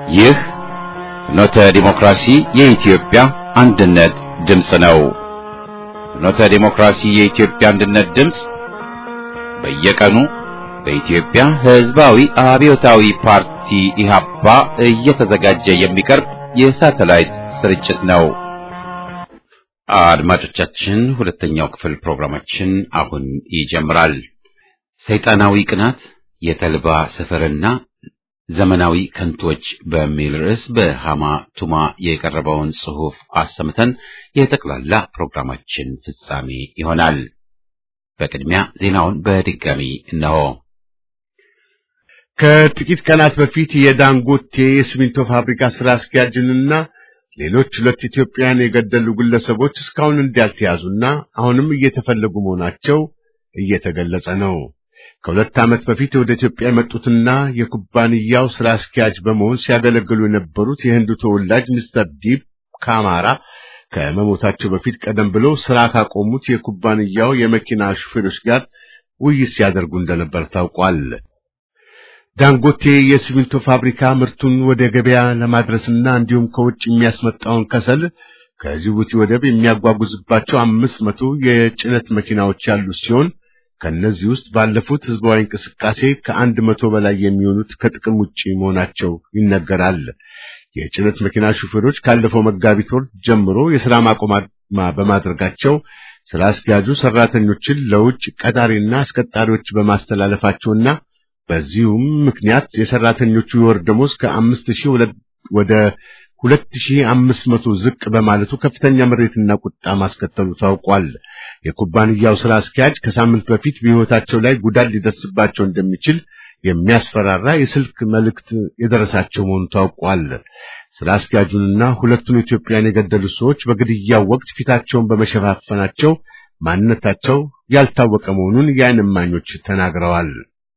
ይህ ፍኖተ ዲሞክራሲ የኢትዮጵያ አንድነት ድምፅ ነው። ፍኖተ ዲሞክራሲ የኢትዮጵያ አንድነት ድምፅ በየቀኑ በኢትዮጵያ ሕዝባዊ አብዮታዊ ፓርቲ ኢህአፓ እየተዘጋጀ የሚቀርብ የሳተላይት ስርጭት ነው። አድማጮቻችን፣ ሁለተኛው ክፍል ፕሮግራማችን አሁን ይጀምራል። ሰይጣናዊ ቅናት የተልባ ስፍርና ዘመናዊ ከንቶች በሚል ርዕስ በሃማ ቱማ የቀረበውን ጽሑፍ አሰምተን የጠቅላላ ፕሮግራማችን ፍጻሜ ይሆናል። በቅድሚያ ዜናውን በድጋሚ እነሆ። ከጥቂት ቀናት በፊት የዳንጎቴ የሲሚንቶ ፋብሪካ ስራ አስኪያጅንና ሌሎች ሁለት ኢትዮጵያውያን የገደሉ ግለሰቦች እስካሁን እንዳልተያዙና አሁንም እየተፈለጉ መሆናቸው እየተገለጸ ነው። ከሁለት ዓመት በፊት ወደ ኢትዮጵያ የመጡትና የኩባንያው ስራ አስኪያጅ በመሆን ሲያገለግሉ የነበሩት የህንዱ ተወላጅ ሚስተር ዲፕ ካማራ ከመሞታቸው በፊት ቀደም ብሎ ስራ ካቆሙት የኩባንያው የመኪና ሹፌሮች ጋር ውይይት ሲያደርጉ እንደነበር ታውቋል። ዳንጎቴ የሲሚንቶ ፋብሪካ ምርቱን ወደ ገበያ ለማድረስና እንዲሁም ከውጭ የሚያስመጣውን ከሰል ከጅቡቲ ወደብ የሚያጓጉዝባቸው አምስት መቶ የጭነት መኪናዎች ያሉት ሲሆን ከነዚህ ውስጥ ባለፉት ህዝባዊ እንቅስቃሴ ከአንድ መቶ በላይ የሚሆኑት ከጥቅም ውጪ መሆናቸው ይነገራል። የጭነት መኪና ሹፌሮች ካለፈው መጋቢት ወር ጀምሮ የሥራ ማቆም አድማ በማድረጋቸው ስራ አስኪያጁ ሰራተኞችን ለውጭ ቀጣሪና አስቀጣሪዎች በማስተላለፋቸውና በዚሁም ምክንያት የሰራተኞቹ የወር ደሞዝ ከአምስት ሺህ ወደ ሁለት ሺህ አምስት መቶ ዝቅ በማለቱ ከፍተኛ ምሬትና ቁጣ ማስከተሉ ታውቋል። የኩባንያው ስራ አስኪያጅ ከሳምንት በፊት በሕይወታቸው ላይ ጉዳት ሊደርስባቸው እንደሚችል የሚያስፈራራ የስልክ መልእክት የደረሳቸው መሆኑ ታውቋል። ስራ አስኪያጁንና ሁለቱን ኢትዮጵያን የገደሉት ሰዎች በግድያው ወቅት ፊታቸውን በመሸፋፈናቸው ማንነታቸው ያልታወቀ መሆኑን የዓይን እማኞች ተናግረዋል።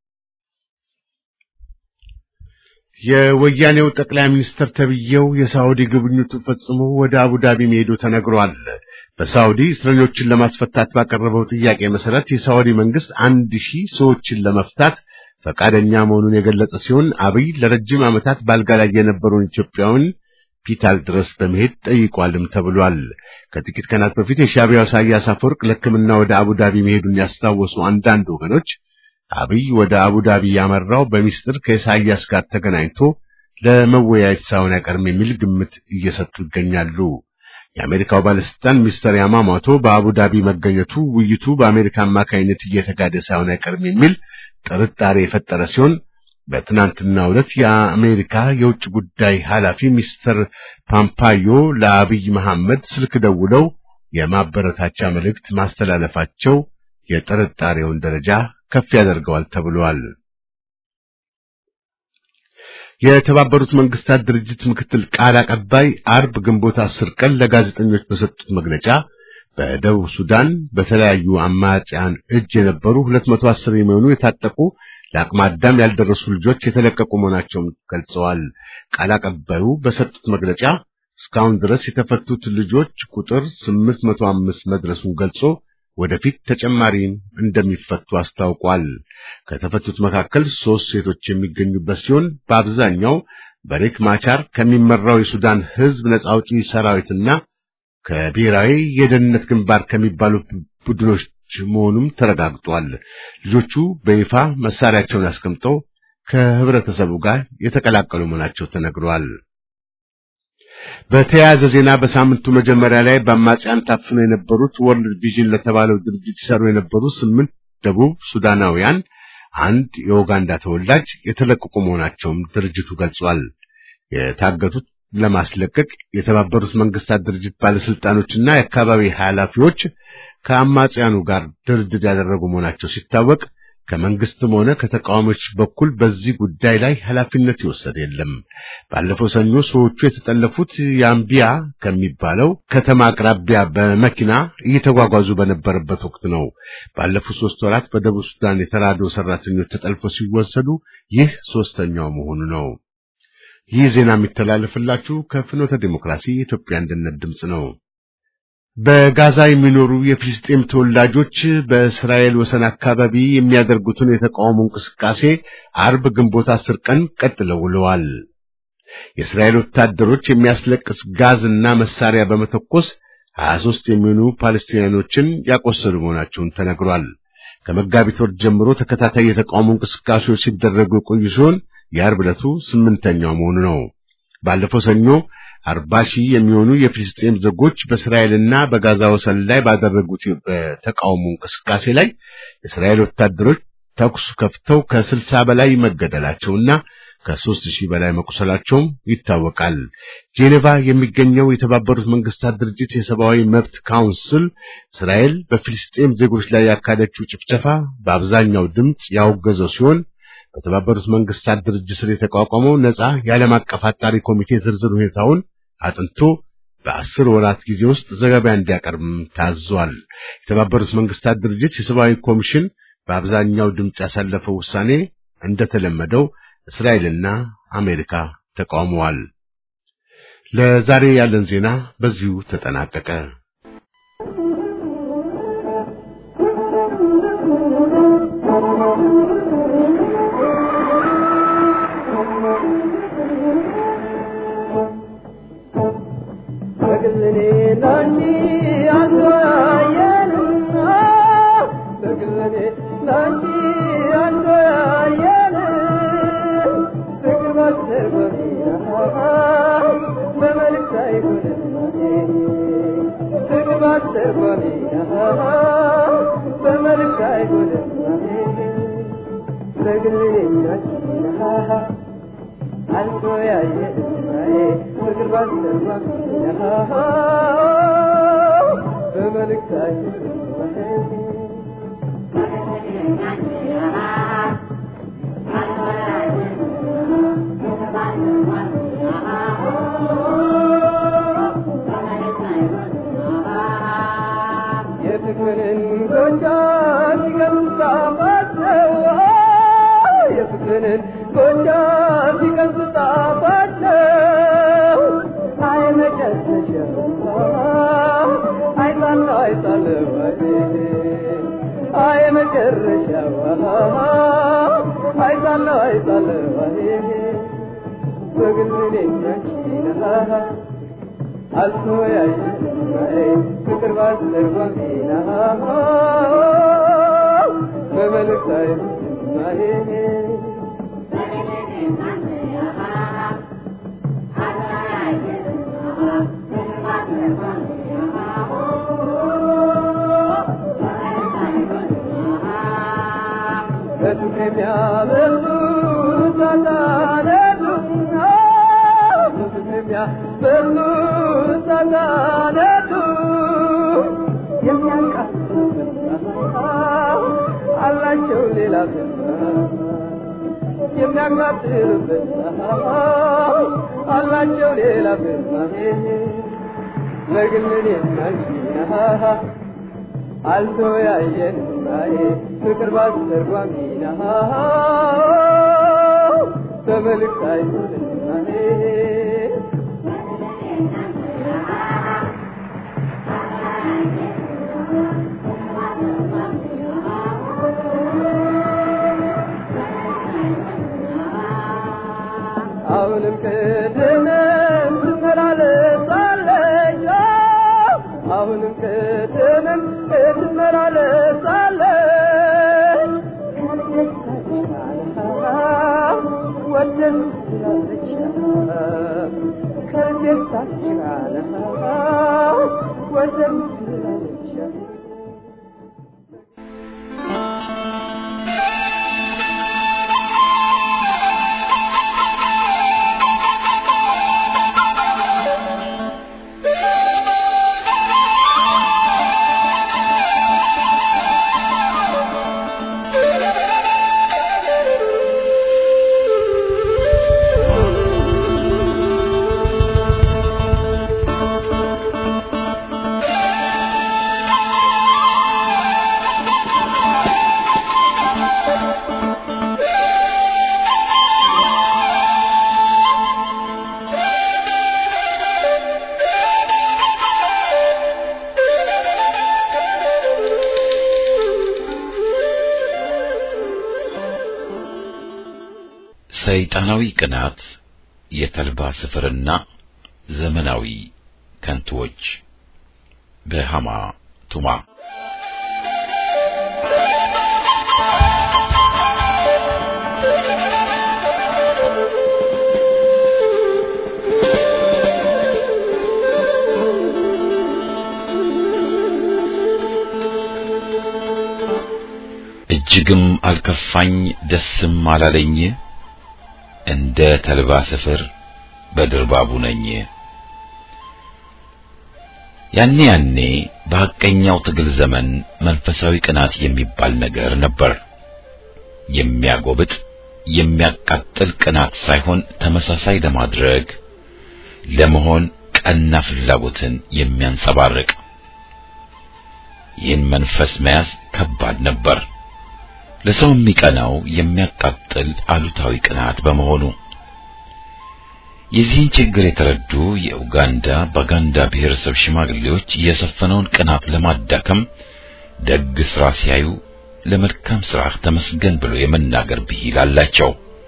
የወያኔው ጠቅላይ ሚኒስትር ተብዬው የሳውዲ ጉብኝቱን ፈጽሞ ወደ አቡዳቢ መሄዱ ተነግሯል። በሳውዲ እስረኞችን ለማስፈታት ባቀረበው ጥያቄ መሰረት የሳውዲ መንግስት አንድ ሺህ ሰዎችን ለመፍታት ፈቃደኛ መሆኑን የገለጸ ሲሆን አብይ ለረጅም ዓመታት ባልጋ ላይ የነበረውን ኢትዮጵያውን ፒታል ድረስ በመሄድ ጠይቋልም ተብሏል። ከጥቂት ቀናት በፊት የሻዕቢያው ኢሳያስ አፈወርቅ ለሕክምና ወደ አቡዳቢ መሄዱን ያስታወሱ አንዳንድ ወገኖች አብይ ወደ አቡዳቢ ያመራው በሚስጥር ከኢሳያስ ጋር ተገናኝቶ ለመወያየት ሳይሆን አይቀርም የሚል ግምት እየሰጡ ይገኛሉ። የአሜሪካው ባለስልጣን ሚስተር ያማሞቶ በአቡዳቢ መገኘቱ ውይይቱ በአሜሪካ አማካኝነት እየተጋደ ሳይሆን አይቀርም የሚል ጥርጣሬ የፈጠረ ሲሆን በትናንትናው ዕለት የአሜሪካ የውጭ ጉዳይ ኃላፊ ሚስተር ፓምፓዮ ለአብይ መሐመድ ስልክ ደውለው የማበረታቻ መልእክት ማስተላለፋቸው የጥርጣሬውን ደረጃ ከፍ ያደርገዋል ተብሏል። የተባበሩት መንግስታት ድርጅት ምክትል ቃል አቀባይ አርብ ግንቦት አስር ቀን ለጋዜጠኞች በሰጡት መግለጫ በደቡብ ሱዳን በተለያዩ አማጽያን እጅ የነበሩ 210 የሚሆኑ የታጠቁ ለአቅመ አዳም ያልደረሱ ልጆች የተለቀቁ መሆናቸውን ገልጸዋል። ቃል አቀባዩ በሰጡት መግለጫ እስካሁን ድረስ የተፈቱት ልጆች ቁጥር 805 መድረሱን ገልጾ ወደፊት ተጨማሪም እንደሚፈቱ አስታውቋል። ከተፈቱት መካከል ሶስት ሴቶች የሚገኙበት ሲሆን በአብዛኛው በሬክ ማቻር ከሚመራው የሱዳን ሕዝብ ነጻ አውጪ ሰራዊትና ከብሔራዊ የደህንነት ግንባር ከሚባሉ ቡድኖች መሆኑም ተረጋግጧል። ልጆቹ በይፋ መሳሪያቸውን አስቀምጠው ከህብረተሰቡ ጋር የተቀላቀሉ መሆናቸው ተነግሯል። በተያያዘ ዜና በሳምንቱ መጀመሪያ ላይ በአማጽያን ታፍነው የነበሩት ወርልድ ቪዥን ለተባለው ድርጅት ይሰሩ የነበሩ ስምንት ደቡብ ሱዳናውያን አንድ የኡጋንዳ ተወላጅ የተለቀቁ መሆናቸውም ድርጅቱ ገልጿል። የታገቱት ለማስለቀቅ የተባበሩት መንግስታት ድርጅት ባለስልጣኖችና የአካባቢ ኃላፊዎች ከአማጽያኑ ጋር ድርድር ያደረጉ መሆናቸው ሲታወቅ ከመንግስትም ሆነ ከተቃዋሚዎች በኩል በዚህ ጉዳይ ላይ ኃላፊነት ይወሰድ የለም። ባለፈው ሰኞ ሰዎቹ የተጠለፉት የአምቢያ ከሚባለው ከተማ አቅራቢያ በመኪና እየተጓጓዙ በነበረበት ወቅት ነው። ባለፉት ሶስት ወራት በደቡብ ሱዳን የተራድኦ ሰራተኞች ተጠልፈው ሲወሰዱ ይህ ሶስተኛው መሆኑ ነው። ይህ ዜና የሚተላለፍላችሁ ከፍኖተ ዲሞክራሲ የኢትዮጵያ አንድነት ድምፅ ነው። በጋዛ የሚኖሩ የፍልስጤም ተወላጆች በእስራኤል ወሰን አካባቢ የሚያደርጉትን የተቃውሞ እንቅስቃሴ አርብ ግንቦት አስር ቀን ቀጥለው ውለዋል። የእስራኤል ወታደሮች የሚያስለቅስ ጋዝና መሳሪያ በመተኮስ 23 የሚሆኑ ፓለስቲናኖችን ያቆሰሉ መሆናቸውን ተነግሯል። ከመጋቢት ወር ጀምሮ ተከታታይ የተቃውሞ እንቅስቃሴዎች ሲደረጉ የቆዩ ሲሆን የአርብ ዕለቱ ስምንተኛው መሆኑ ነው። ባለፈው ሰኞ አርባ ሺህ የሚሆኑ የፍልስጤም ዜጎች በእስራኤልና በጋዛ ወሰን ላይ ባደረጉት በተቃውሞ እንቅስቃሴ ላይ የእስራኤል ወታደሮች ተኩስ ከፍተው ከስልሳ በላይ መገደላቸውና ከሦስት ሺህ በላይ መቁሰላቸውም ይታወቃል። ጄኔቫ የሚገኘው የተባበሩት መንግስታት ድርጅት የሰብአዊ መብት ካውንስል እስራኤል በፊልስጤም ዜጎች ላይ ያካሄደችው ጭፍጨፋ በአብዛኛው ድምፅ ያወገዘው ሲሆን በተባበሩት መንግስታት ድርጅት ስር የተቋቋመው ነጻ የዓለም አቀፍ አጣሪ ኮሚቴ ዝርዝር ሁኔታውን አጥንቶ በአስር ወራት ጊዜ ውስጥ ዘገባ እንዲያቀርብም ታዟል። የተባበሩት መንግስታት ድርጅት የሰብአዊ ኮሚሽን በአብዛኛው ድምፅ ያሳለፈው ውሳኔ እንደተለመደው እስራኤልና አሜሪካ ተቃውመዋል። ለዛሬ ያለን ዜና በዚሁ ተጠናቀቀ። አላቸው ሌላ ለግልን አልተወያየን ፍቅር ባስተርጓሚ ተመልካይ አሁንም ቅድምም ትመላለሳለች አሁንም ቅድምም ትመላለሳለች ወደን ትላለች ከቤታችን ወደን ትላለች ሰይጣናዊ ቅናት የተልባ ስፍርና ዘመናዊ ከንቱዎች በሃማ ቱማ እጅግም አልከፋኝ ደስም አላለኝ እንደ ተልባ ስፍር በድርባቡ ነኝ። ያኔ ያኔ በሐቀኛው ትግል ዘመን መንፈሳዊ ቅናት የሚባል ነገር ነበር። የሚያጎብጥ የሚያቃጥል ቅናት ሳይሆን ተመሳሳይ ለማድረግ ለመሆን ቀና ፍላጎትን የሚያንጸባርቅ ይህን መንፈስ መያዝ ከባድ ነበር። ለሰው የሚቀናው የሚያቃጥል አሉታዊ ቅናት በመሆኑ የዚህን ችግር የተረዱ የኡጋንዳ ባጋንዳ ብሔረሰብ ሽማግሌዎች የሰፈነውን ቅናት ለማዳከም ደግ ስራ ሲያዩ ለመልካም ስራ ተመስገን ብሎ የመናገር ብሂል አላቸው።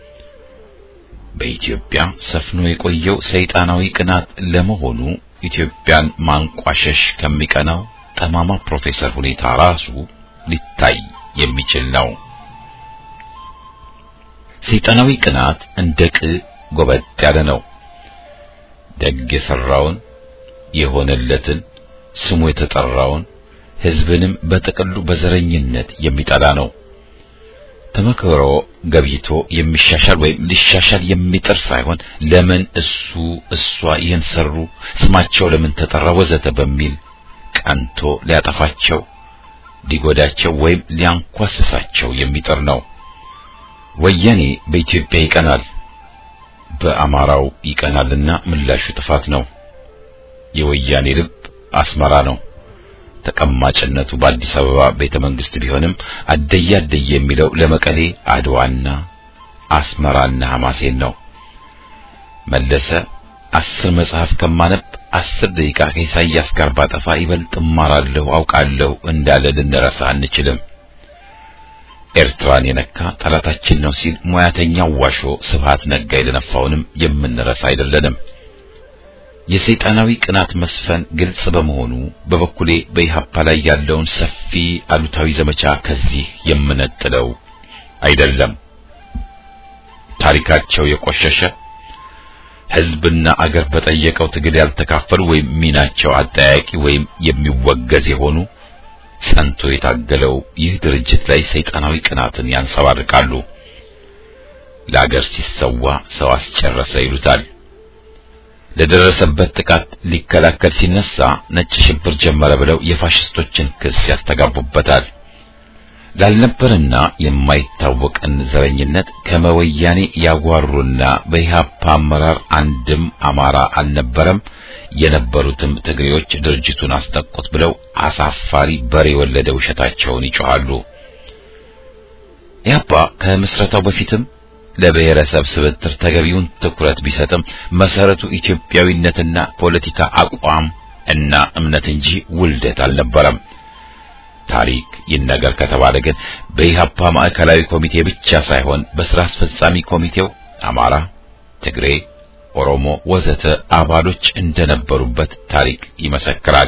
በኢትዮጵያ ሰፍኖ የቆየው ሰይጣናዊ ቅናት ለመሆኑ ኢትዮጵያን ማንቋሸሽ ከሚቀናው ጠማማ ፕሮፌሰር ሁኔታ ራሱ ሊታይ የሚችል ነው። ሰይጣናዊ ቅናት እንደ ቅ ጎበጥ ያለ ነው። ደግ የሰራውን የሆነለትን ስሙ የተጠራውን ሕዝብንም በጥቅሉ በዘረኝነት የሚጠላ ነው። ተመክሮ ገብይቶ የሚሻሻል ወይም ሊሻሻል የሚጥር ሳይሆን ለምን እሱ እሷ ይህን ሰሩ፣ ስማቸው ለምን ተጠራ፣ ወዘተ በሚል ቀንቶ ሊያጠፋቸው ሊጎዳቸው ወይም ሊያንኳስሳቸው የሚጥር ነው። ወያኔ በኢትዮጵያ ይቀናል፣ በአማራው ይቀናልና ምላሹ ጥፋት ነው። የወያኔ ልብ አስመራ ነው። ተቀማጭነቱ በአዲስ አበባ ቤተ መንግስት ቢሆንም አደየ አደየ የሚለው ለመቀሌ አድዋና አስመራና ሐማሴን ነው። መለሰ አስር መጽሐፍ ከማነብ አስር ደቂቃ ከኢሳይያስ ጋር ባጠፋ ይበልጥ እማራለሁ አውቃለሁ እንዳለ ልንረሳ አንችልም። ኤርትራን የነካ ጠላታችን ነው ሲል ሙያተኛው ዋሾ ስብሃት ነጋ የደነፋውንም የምንረሳ አይደለንም። የሰይጣናዊ ቅናት መስፈን ግልጽ በመሆኑ በበኩሌ በኢሃፓ ላይ ያለውን ሰፊ አሉታዊ ዘመቻ ከዚህ የምነጥለው አይደለም። ታሪካቸው የቆሸሸ ሕዝብና አገር በጠየቀው ትግል ያልተካፈሉ ወይም ሚናቸው አጠያቂ ወይም የሚወገዝ የሆኑ ጸንቶ የታገለው ይህ ድርጅት ላይ ሰይጣናዊ ቅናትን ያንጸባርቃሉ። ለአገር ሲሰዋ ሰው አስጨረሰ ይሉታል። ለደረሰበት ጥቃት ሊከላከል ሲነሳ ነጭ ሽብር ጀመረ ብለው የፋሽስቶችን ክስ ያስተጋቡበታል። ላልነበርና የማይታወቅን ዘረኝነት ከመወያኔ ያጓሩና በኢህአፓ አመራር አንድም አማራ አልነበረም፣ የነበሩትም ትግሬዎች ድርጅቱን አስጠቁት ብለው አሳፋሪ በሬ የወለደ ውሸታቸውን ይጮኻሉ። ኢህአፓ ከምስረታው በፊትም ለብሔረሰብ ስብጥር ተገቢውን ትኩረት ቢሰጥም መሰረቱ ኢትዮጵያዊነትና ፖለቲካ አቋም እና እምነት እንጂ ውልደት አልነበረም። ታሪክ ይነገር ከተባለ ግን በኢህአፓ ማዕከላዊ ኮሚቴ ብቻ ሳይሆን በስራ አስፈጻሚ ኮሚቴው አማራ፣ ትግሬ፣ ኦሮሞ ወዘተ አባሎች እንደነበሩበት ታሪክ ይመሰክራል።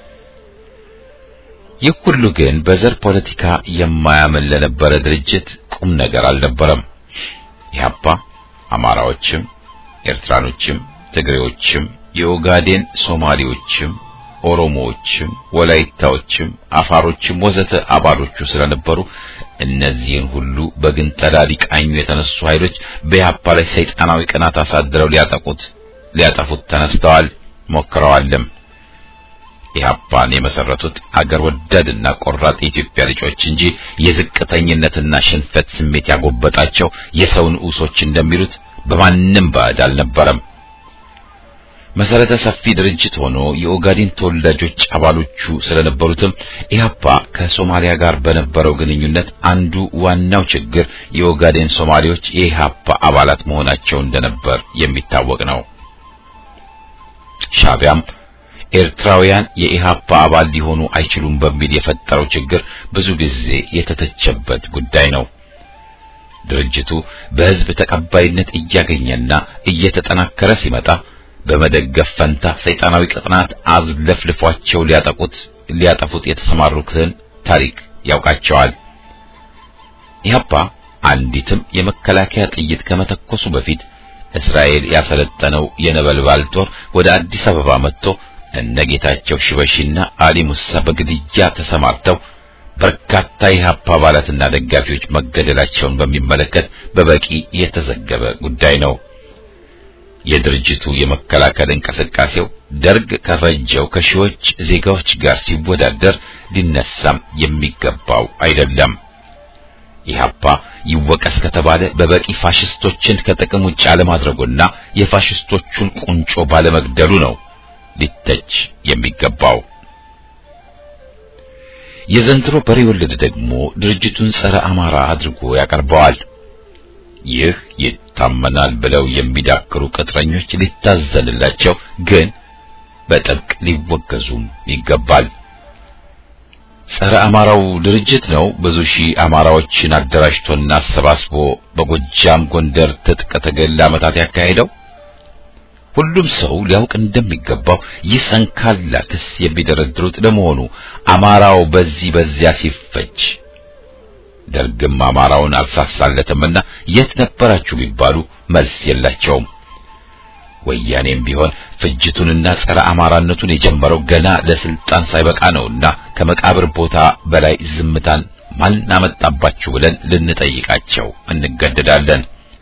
ይህ ሁሉ ግን በዘር ፖለቲካ የማያምን ለነበረ ድርጅት ቁም ነገር አልነበረም። ኢህአፓ አማራዎችም፣ ኤርትራኖችም፣ ትግሬዎችም፣ የኦጋዴን ሶማሌዎችም ኦሮሞዎችም ወላይታዎችም አፋሮችም ወዘተ አባሎቹ ስለነበሩ እነዚህን ሁሉ በግንጠላ ሊቃኙ የተነሱ ኃይሎች በኢህአፓ ላይ ሰይጣናዊ ቅናት አሳድረው ሊያጠቁት ሊያጠፉት ተነስተዋል፣ ሞክረዋልም። ኢህአፓን የመሰረቱት አገር ወዳድና ቆራጥ የኢትዮጵያ ልጆች እንጂ የዝቅተኝነትና ሽንፈት ስሜት ያጎበጣቸው የሰው ንዑሶች እንደሚሉት በማንም ባዕድ አልነበረም። መሰረተ ሰፊ ድርጅት ሆኖ የኦጋዴን ተወላጆች አባሎቹ ስለነበሩትም ኢህአፓ ከሶማሊያ ጋር በነበረው ግንኙነት አንዱ ዋናው ችግር የኦጋዴን ሶማሌዎች የኢህአፓ አባላት መሆናቸው እንደነበር የሚታወቅ ነው። ሻቢያም ኤርትራውያን የኢህአፓ አባል ሊሆኑ አይችሉም በሚል የፈጠረው ችግር ብዙ ጊዜ የተተቸበት ጉዳይ ነው። ድርጅቱ በሕዝብ ተቀባይነት እያገኘና እየተጠናከረ ሲመጣ በመደገፍ ፈንታ ሰይጣናዊ ቅጥናት አዝለፍልፏቸው ሊያጠቁት ሊያጠፉት የተሰማሩትን ታሪክ ያውቃቸዋል። ኢህአፓ አንዲትም የመከላከያ ጥይት ከመተኮሱ በፊት እስራኤል ያሰለጠነው የነበልባል ጦር ወደ አዲስ አበባ መጥቶ እነጌታቸው ሽበሺና አሊ ሙሳ በግድያ ተሰማርተው በርካታ የኢህአፓ አባላትና ደጋፊዎች መገደላቸውን በሚመለከት በበቂ የተዘገበ ጉዳይ ነው። የድርጅቱ የመከላከል እንቅስቃሴው ደርግ ከፈጀው ከሺዎች ዜጋዎች ጋር ሲወዳደር ሊነሳም የሚገባው አይደለም። ኢህአፓ ይወቀስ ከተባለ በበቂ ፋሽስቶችን ከጥቅም ውጭ አለማድረጉና የፋሽስቶቹን ቁንጮ ባለመግደሉ ነው ሊተች የሚገባው። የዘንድሮ በሬ ወለድ ደግሞ ድርጅቱን ጸረ አማራ አድርጎ ያቀርበዋል። ይህ ይታመናል ብለው የሚዳክሩ ቅጥረኞች ሊታዘንላቸው፣ ግን በጥብቅ ሊወገዙም ይገባል። ጸረ አማራው ድርጅት ነው ብዙ ሺህ አማራዎችን አደራጅቶና አሰባስቦ በጎጃም ጎንደር ትጥቅ ትግል ለዓመታት ያካሄደው። ሁሉም ሰው ሊያውቅ እንደሚገባው ይህ ሰንካላ ክስ የሚደረድሩት ለመሆኑ አማራው በዚህ በዚያ ሲፈጅ ደርግም አማራውን አልሳሳለትምና የት ነበራችሁ ቢባሉ መልስ የላቸውም። ወያኔም ቢሆን ፍጅቱንና ጸረ አማራነቱን የጀመረው ገና ለስልጣን ሳይበቃ ነውና ከመቃብር ቦታ በላይ ዝምታን ማን አመጣባችሁ ብለን ልንጠይቃቸው እንገደዳለን።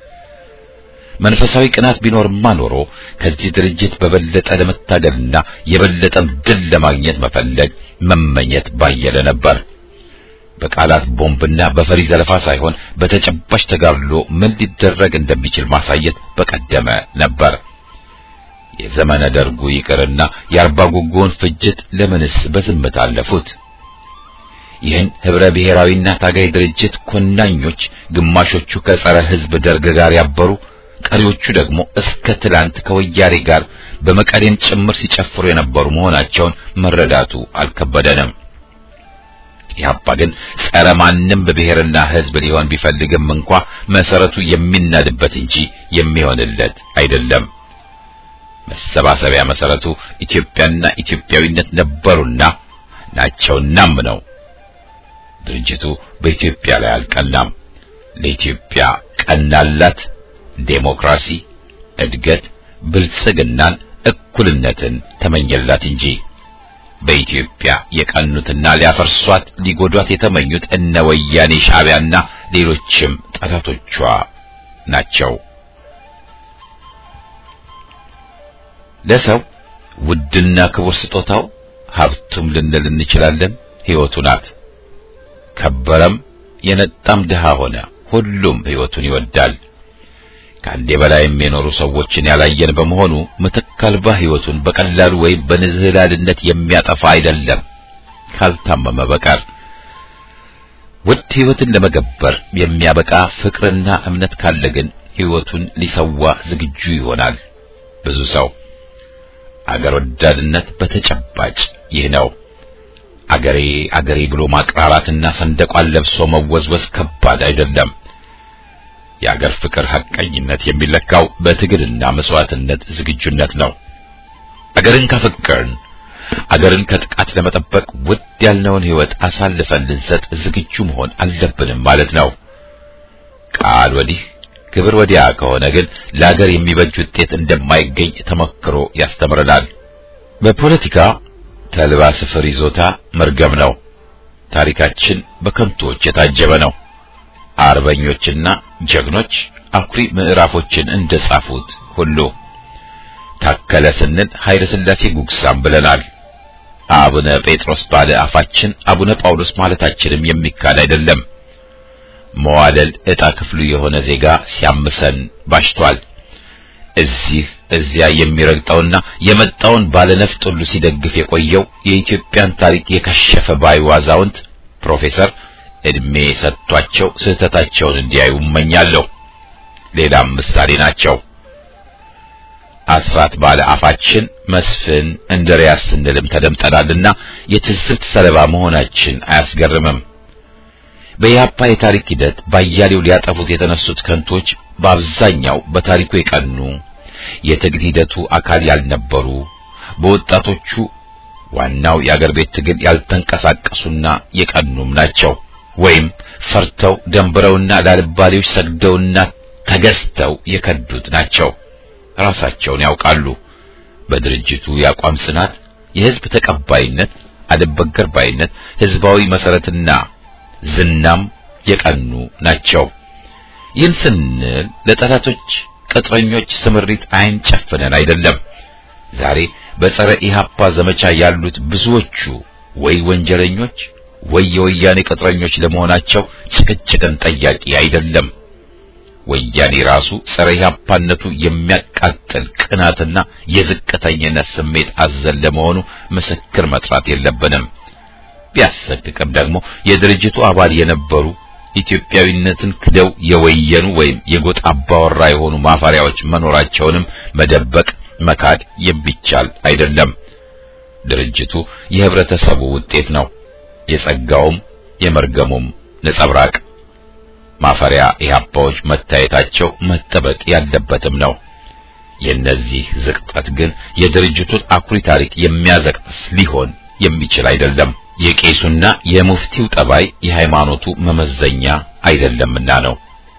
መንፈሳዊ ቅናት ቢኖርማ ኖሮ ከዚህ ድርጅት በበለጠ ለመታገልና የበለጠም ድል ለማግኘት መፈለግ መመኘት ባየለ ነበር። በቃላት ቦምብና በፈሪ ዘለፋ ሳይሆን በተጨባጭ ተጋድሎ ምን ሊደረግ እንደሚችል ማሳየት በቀደመ ነበር። የዘመነ ደርጉ ይቅርና የአርባ ጉጉውን ፍጅት ለምንስ በዝምታ አለፉት? ይህን ህብረ ብሔራዊና ታጋይ ድርጅት ኮናኞች ግማሾቹ ከጸረ ህዝብ ደርግ ጋር ያበሩ፣ ቀሪዎቹ ደግሞ እስከ ትላንት ከወያኔ ጋር በመቀሌም ጭምር ሲጨፍሩ የነበሩ መሆናቸውን መረዳቱ አልከበደንም። ኢህአፓ ግን ጸረ ማንም በብሔርና ህዝብ ሊሆን ቢፈልግም እንኳ መሰረቱ የሚናድበት እንጂ የሚሆንለት አይደለም። መሰባሰቢያ መሰረቱ ኢትዮጵያና ኢትዮጵያዊነት ነበሩና ናቸውናም ነው። ድርጅቱ በኢትዮጵያ ላይ አልቀናም። ለኢትዮጵያ ቀናላት ዴሞክራሲ፣ እድገት፣ ብልጽግናን፣ እኩልነትን ተመኘላት እንጂ በኢትዮጵያ የቀኑትና ሊያፈርሷት ሊጎዷት የተመኙት እነ ወያኔ ሻዕቢያና ሌሎችም ጠላቶቿ ናቸው። ለሰው ውድና ክቡር ስጦታው ሀብቱም ልንል እንችላለን ሕይወቱ ናት። ከበረም የነጣም ድሃ ሆነ ሁሉም ሕይወቱን ይወዳል። ከአንዴ በላይም የኖሩ ሰዎችን ያላየን በመሆኑ ምትክ አልባ ሕይወቱን በቀላሉ ወይም በንዝህላልነት የሚያጠፋ አይደለም ካልታመመ በቀር። ውድ ሕይወትን ለመገበር የሚያበቃ ፍቅርና እምነት ካለ ግን ሕይወቱን ሊሰዋ ዝግጁ ይሆናል ብዙ ሰው። አገር ወዳድነት በተጨባጭ ይህ ነው። አገሬ አገሬ ብሎ ማቅራራትና ሰንደቋን ለብሶ መወዝወዝ ከባድ አይደለም። የአገር ፍቅር ሐቀኝነት የሚለካው በትግልና መስዋዕትነት ዝግጁነት ነው። አገርን ካፈቀርን አገርን ከጥቃት ለመጠበቅ ውድ ያልነውን ሕይወት አሳልፈን ልንሰጥ ዝግጁ መሆን አለብንም ማለት ነው። ቃል ወዲህ ክብር ወዲያ ከሆነ ግን ለአገር የሚበጅ ውጤት እንደማይገኝ ተመክሮ ያስተምረናል። በፖለቲካ ተልባ ስፍር ይዞታ መርገም ነው። ታሪካችን በከንቶች የታጀበ ነው። አርበኞችና ጀግኖች አኩሪ ምዕራፎችን እንደጻፉት ሁሉ ታከለ ስንል ኃይለ ሥላሴ ጉግሳም ብለናል። አቡነ ጴጥሮስ ባለ አፋችን አቡነ ጳውሎስ ማለታችንም የሚካድ አይደለም። መዋለል ዕጣ ክፍሉ የሆነ ዜጋ ሲያምሰን ባሽቷል። እዚህ እዚያ የሚረግጠውና የመጣውን ባለነፍጥ ሁሉ ሲደግፍ የቆየው የኢትዮጵያን ታሪክ የከሸፈ ባዩ አዛውንት ፕሮፌሰር እድሜ ሰጥቷቸው ስህተታቸውን እንዲያዩ እመኛለሁ። ሌላም ምሳሌ ናቸው። አስራት ባለ አፋችን መስፍን እንድሪያስ ስንልም ተደምጠናልና የትዝብት ሰለባ መሆናችን አያስገርምም። በኢህአፓ የታሪክ ሂደት ባያሌው ሊያጠፉት የተነሱት ከንቶች በአብዛኛው በታሪኩ የቀኑ የትግል ሂደቱ አካል ያልነበሩ በወጣቶቹ ዋናው የአገር ቤት ትግል ያልተንቀሳቀሱና የቀኑም ናቸው። ወይም ፈርተው ደንብረውና ላልባሌዎች ሰግደውና ተገዝተው የከዱት ናቸው። ራሳቸውን ያውቃሉ። በድርጅቱ የአቋም ጽናት፣ የህዝብ ተቀባይነት፣ አልበገር ባይነት፣ ህዝባዊ መሰረትና ዝናም የቀኑ ናቸው። ይህን ስንል ለጠላቶች ቅጥረኞች ስምሪት አይን ጨፍነን አይደለም። ዛሬ በጸረ ኢህአፓ ዘመቻ ያሉት ብዙዎቹ ወይ ወንጀለኞች ወይ የወያኔ ቅጥረኞች ለመሆናቸው ጭቅጭቅን ጠያቂ አይደለም። ወያኔ ራሱ ጸረ ኢህአፓነቱ የሚያቃጥል ቅናትና የዝቅተኝነት ስሜት አዘል ለመሆኑ ምስክር መጥራት የለብንም። ቢያሰቅቅም ደግሞ የድርጅቱ አባል የነበሩ ኢትዮጵያዊነትን ክደው የወየኑ ወይም የጎጥ አባወራ የሆኑ ማፈሪያዎች መኖራቸውንም መደበቅ መካድ የሚቻል አይደለም። ድርጅቱ የህብረተሰቡ ውጤት ነው። የጸጋውም የመርገሙም ነጸብራቅ ማፈሪያ ኢህአፓዎች መታየታቸው መጠበቅ ያለበትም ነው። የእነዚህ ዝቅጠት ግን የድርጅቱን አኩሪ ታሪክ የሚያዘቅጥስ ሊሆን የሚችል አይደለም። የቄሱና የሙፍቲው ጠባይ የሃይማኖቱ መመዘኛ አይደለምና ነው።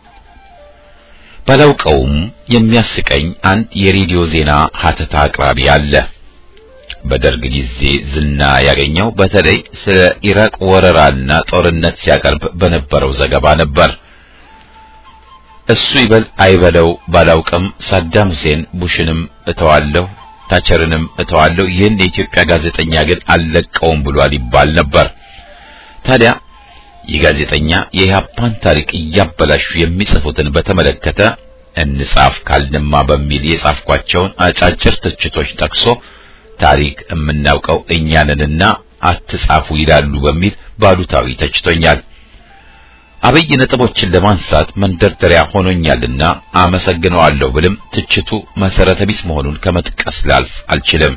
ባላውቀውም የሚያስቀኝ አንድ የሬዲዮ ዜና ሀተታ አቅራቢ አለ። በደርግ ጊዜ ዝና ያገኘው በተለይ ስለ ኢራቅ ወረራና ጦርነት ሲያቀርብ በነበረው ዘገባ ነበር። እሱ ይበል አይበለው ባላውቅም ሳዳም ሁሴን ቡሽንም እተዋለሁ፣ ታቸርንም እተዋለሁ፣ ይህን የኢትዮጵያ ጋዜጠኛ ግን አልለቀውም ብሏል ይባል ነበር። ታዲያ ይህ ጋዜጠኛ የኢህአፓን ታሪክ እያበላሹ የሚጽፉትን በተመለከተ እንጻፍ ካልንማ በሚል የጻፍኳቸውን አጫጭር ትችቶች ጠቅሶ ታሪክ የምናውቀው እኛንንና አትጻፉ ይላሉ በሚል ባሉታዊ ተችቶኛል። አብይ ነጥቦችን ለማንሳት መንደርደሪያ ሆኖኛልና አመሰግነዋለሁ ብልም ትችቱ መሰረተ ቢስ መሆኑን ከመጥቀስ ላልፍ አልችልም።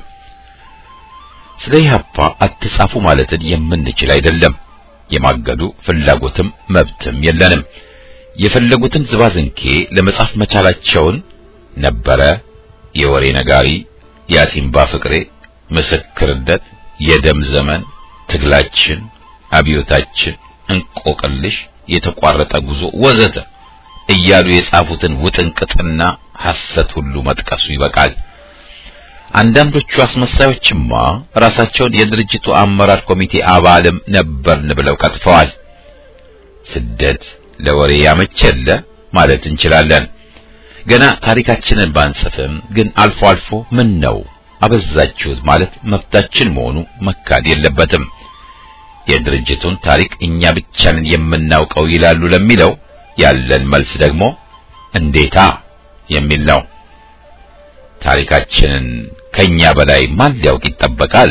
ስለ ኢህአፓ አትጻፉ ማለትን የምንችል አይደለም። የማገዱ ፍላጎትም መብትም የለንም። የፈለጉትን ዝባዝንኬ ለመጻፍ መቻላቸውን ነበረ የወሬ ነጋሪ የአሲምባ ፍቅሬ ምስክርነት፣ የደም ዘመን፣ ትግላችን፣ አብዮታችን፣ እንቆቅልሽ፣ የተቋረጠ ጉዞ ወዘተ እያሉ የጻፉትን ውጥንቅጥና ሐሰት ሁሉ መጥቀሱ ይበቃል። አንዳንዶቹ አስመሳዮችማ ራሳቸውን የድርጅቱ አመራር ኮሚቴ አባልም ነበርን ብለው ቀጥፈዋል። ስደት ለወሬ ያመቸለ ማለት እንችላለን። ገና ታሪካችንን ባንጽፍም ግን አልፎ አልፎ ምን ነው አበዛችሁት ማለት መብታችን መሆኑ መካድ የለበትም። የድርጅቱን ታሪክ እኛ ብቻ ነን የምናውቀው ይላሉ ለሚለው ያለን መልስ ደግሞ እንዴታ የሚል ነው። ታሪካችንን ከኛ በላይ ማን ሊያውቅ ይጠበቃል?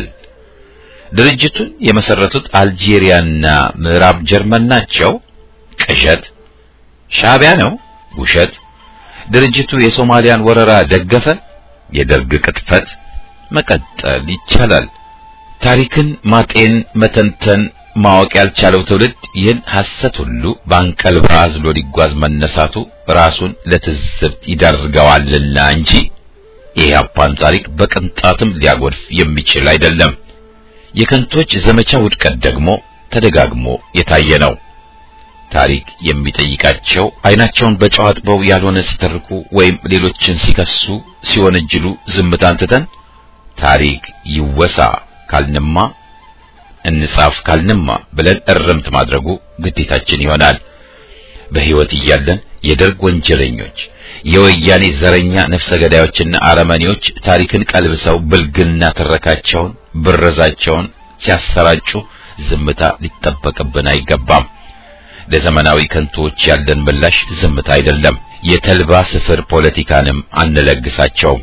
ድርጅቱን የመሰረቱት አልጄሪያና ምዕራብ ጀርመን ናቸው። ቅዠት። ሻዕቢያ ነው። ውሸት። ድርጅቱ የሶማሊያን ወረራ ደገፈ። የደርግ ቅጥፈት። መቀጠል ይቻላል። ታሪክን ማጤን፣ መተንተን፣ ማወቅ ያልቻለው ትውልድ ይህን ሐሰት ሁሉ በአንቀልባ አዝሎ ሊጓዝ መነሳቱ ራሱን ለትዝብት ይዳርገዋልና እንጂ የኢህአፓን ታሪክ በቅንጣትም ሊያጎድፍ የሚችል አይደለም። የከንቶች ዘመቻ ውድቀት ደግሞ ተደጋግሞ የታየ ነው። ታሪክ የሚጠይቃቸው አይናቸውን በጨው አጥበው ያልሆነ ሲተርኩ ወይም ሌሎችን ሲከሱ ሲወነጅሉ ዝምታን ትተን ታሪክ ይወሳ ካልንማ እንጻፍ ካልንማ ብለን እርምት ማድረጉ ግዴታችን ይሆናል። በሕይወት እያለን የደርግ ወንጀለኞች፣ የወያኔ ዘረኛ ነፍሰ ገዳዮችና አረመኔዎች ታሪክን ቀልብሰው ብልግና ትረካቸውን፣ ብረዛቸውን ሲያሰራጩ ዝምታ ሊጠበቅብን አይገባም። ለዘመናዊ ከንቶዎች ያለን ምላሽ ዝምታ አይደለም። የተልባ ስፍር ፖለቲካንም አንለግሳቸውም።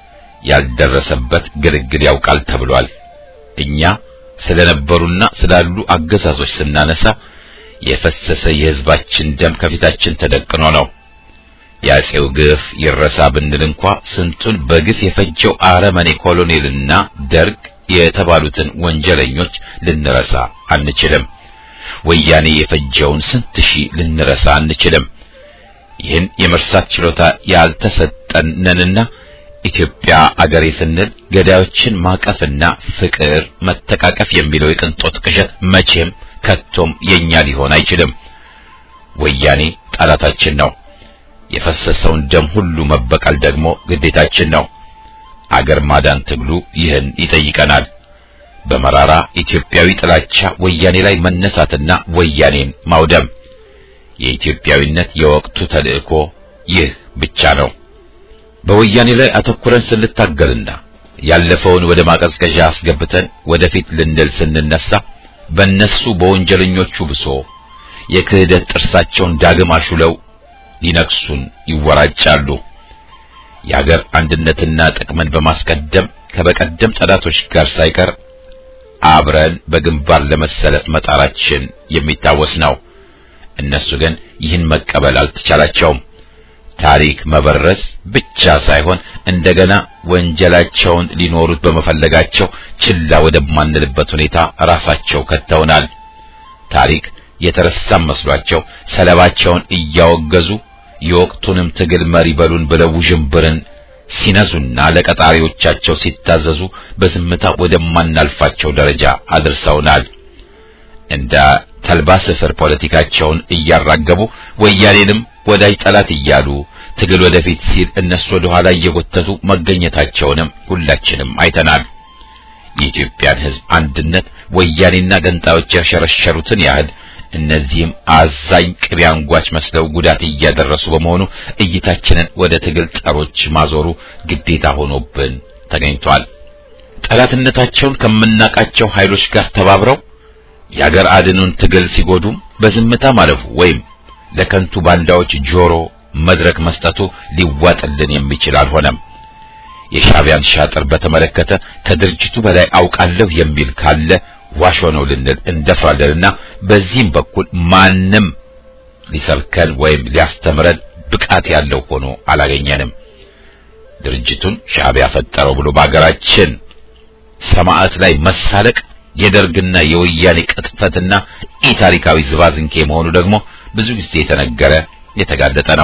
ያልደረሰበት ግልግል ያውቃል ተብሏል። እኛ ስለነበሩና ስላሉ አገዛዞች ስናነሳ የፈሰሰ የሕዝባችን ደም ከፊታችን ተደቅኖ ነው። የአፄው ግፍ ይረሳ ብንል እንኳ ስንቱን በግፍ የፈጀው አረመኔ ኮሎኔልና ደርግ የተባሉትን ወንጀለኞች ልንረሳ አንችልም። ወያኔ የፈጀውን ስንት ሺህ ልንረሳ አንችልም። ይህን የመርሳት ችሎታ ያልተሰጠን ነንና ኢትዮጵያ አገሬ ስንል ገዳዮችን ማቀፍና ፍቅር፣ መተቃቀፍ የሚለው የቅንጦት ቅዠት መቼም ከቶም የኛ ሊሆን አይችልም። ወያኔ ጠላታችን ነው። የፈሰሰውን ደም ሁሉ መበቀል ደግሞ ግዴታችን ነው። አገር ማዳን ትግሉ ይህን ይጠይቀናል። በመራራ ኢትዮጵያዊ ጥላቻ ወያኔ ላይ መነሳትና ወያኔን ማውደም የኢትዮጵያዊነት የወቅቱ ተልእኮ ይህ ብቻ ነው። በወያኔ ላይ አተኩረን ስንታገልና ያለፈውን ወደ ማቀዝቀዣ አስገብተን ወደፊት ልንል ስንነሳ በእነሱ በወንጀለኞቹ ብሶ የክህደት ጥርሳቸውን ዳግም አሹለው ሊነክሱን ይወራጫሉ። የአገር አንድነትና ጥቅምን በማስቀደም ከበቀደም ጠላቶች ጋር ሳይቀር አብረን በግንባር ለመሰለፍ መጣራችን የሚታወስ ነው። እነሱ ግን ይህን መቀበል አልተቻላቸውም። ታሪክ መበረስ ብቻ ሳይሆን እንደገና ወንጀላቸውን ሊኖሩት በመፈለጋቸው ችላ ወደማንልበት ሁኔታ ራሳቸው ከተውናል። ታሪክ የተረሳም መስሏቸው ሰለባቸውን እያወገዙ የወቅቱንም ትግል መሪ በሉን ብለው ውዥንብርን ሲነዙና ለቀጣሪዎቻቸው ሲታዘዙ በዝምታ ወደማናልፋቸው ደረጃ አድርሰውናል። እንደ ተልባ ስፍር ፖለቲካቸውን እያራገቡ ወያኔንም ወዳጅ ጠላት እያሉ ትግል ወደፊት ሲል እነሱ ወደ ኋላ እየጎተቱ መገኘታቸውንም ሁላችንም አይተናል። የኢትዮጵያን ሕዝብ አንድነት ወያኔና ገንጣዮች ያሸረሸሩትን ያህል እነዚህም አዛኝ ቅቤ አንጓች መስለው ጉዳት እያደረሱ በመሆኑ እይታችንን ወደ ትግል ጠሮች ማዞሩ ግዴታ ሆኖብን ተገኝቷል። ጠላትነታቸውን ከምናቃቸው ኃይሎች ጋር ተባብረው የአገር አድኑን ትግል ሲጎዱም በዝምታ ማለፉ ወይም ለከንቱ ባንዳዎች ጆሮ መድረክ መስጠቱ ሊዋጥልን የሚችል አልሆነም። የሻዕቢያን ሻጥር በተመለከተ ከድርጅቱ በላይ አውቃለሁ የሚል ካለ ዋሾ ነው ልንል እንደፍራለንና በዚህም በኩል ማንም ሊሰብከን ወይም ሊያስተምረን ብቃት ያለው ሆኖ አላገኘንም። ድርጅቱን ሻዕቢያ ፈጠረው ብሎ በአገራችን ሰማዕት ላይ መሳለቅ የደርግና የወያኔ ቅጥፈትና ኢታሪካዊ ዝባዝንኬ መሆኑ ደግሞ ብዙ ጊዜ የተነገረ የተጋለጠ ነው።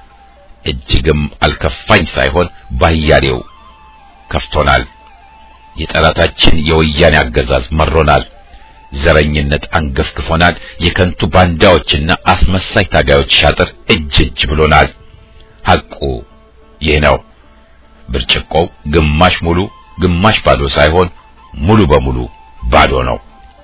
እጅግም አልከፋኝ ሳይሆን ባያሌው ከፍቶናል። የጠላታችን የወያኔ አገዛዝ መሮናል። ዘረኝነት አንገፍግፎናል። የከንቱ ባንዳዎችና አስመሳይ ታጋዮች ሻጥር እጅ እጅ ብሎናል። ሐቁ ይህ ነው። ብርጭቆው ግማሽ ሙሉ ግማሽ ባዶ ሳይሆን ሙሉ በሙሉ ባዶ ነው።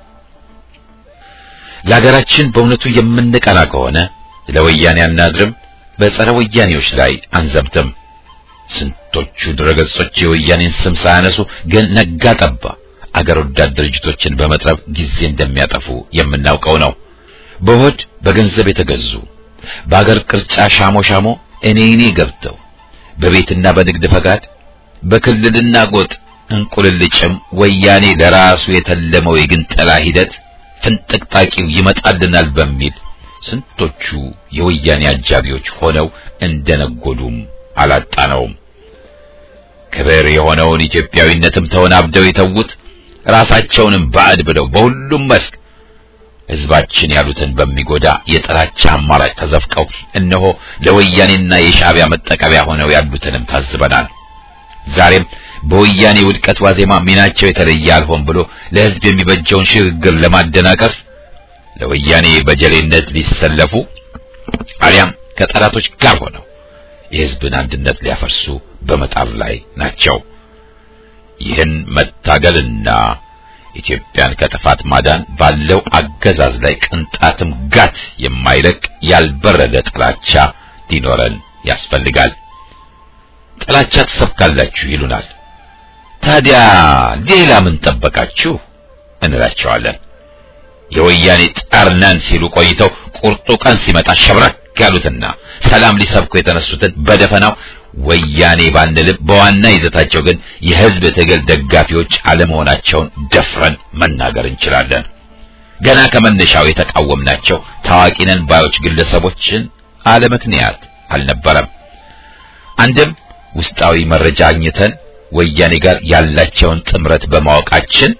ለሀገራችን በእውነቱ የምንቀና ከሆነ ለወያኔ አናድርም፣ በጸረ ወያኔዎች ላይ አንዘምትም። ስንቶቹ ድረገጾች የወያኔን ስም ሳያነሱ ግን ነጋ ጠባ አገር ወዳድ ድርጅቶችን በመጥረብ ጊዜ እንደሚያጠፉ የምናውቀው ነው። በሆድ በገንዘብ የተገዙ በአገር ቅርጫ ሻሞ ሻሞ እኔ እኔ ገብተው በቤትና በንግድ ፈቃድ በክልልና ጎጥ እንቁልልጭም ወያኔ ለራሱ የተለመው የግንጠላ ሂደት ፍንጥቅጣቂው ይመጣልናል በሚል ስንቶቹ የወያኔ አጃቢዎች ሆነው እንደነጎዱም አላጣነውም። ክብር የሆነውን ኢትዮጵያዊነትም ተወናብደው የተዉት ራሳቸውንም ባዕድ ብለው በሁሉም መስክ ሕዝባችን ያሉትን በሚጎዳ የጥላቻ አማራጭ ተዘፍቀው እነሆ ለወያኔና የሻዕቢያ መጠቀሚያ ሆነው ያሉትንም ታዝበናል። ዛሬም በወያኔ ውድቀት ዋዜማ ሚናቸው የተለየ አልሆን ብሎ ለሕዝብ የሚበጀውን ሽግግር ለማደናቀፍ ለወያኔ በጀሌነት ሊሰለፉ አሊያም ከጠላቶች ጋር ሆነው የሕዝብን አንድነት ሊያፈርሱ በመጣር ላይ ናቸው። ይህን መታገልና ኢትዮጵያን ከጥፋት ማዳን ባለው አገዛዝ ላይ ቅንጣትም ጋት የማይለቅ ያልበረደ ጥላቻ ሊኖረን ያስፈልጋል። ጥላቻ ትሰብካላችሁ ይሉናል። ታዲያ ሌላ ምን ጠበቃችሁ እንላቸዋለን። የወያኔ ጠርነን ሲሉ ቆይተው ቁርጡ ቀን ሲመጣ ሸብረክ ያሉትና ሰላም ሊሰብኩ የተነሱትን በደፈናው ወያኔ ባንልም በዋና ይዘታቸው ግን የሕዝብ ትግል ደጋፊዎች አለመሆናቸውን ደፍረን መናገር እንችላለን። ገና ከመነሻው የተቃወምናቸው ታዋቂ ነን ባዮች ግለሰቦችን አለምክንያት አልነበረም። አንድም ውስጣዊ መረጃ አግኝተን ወያኔ ጋር ያላቸውን ጥምረት በማወቃችን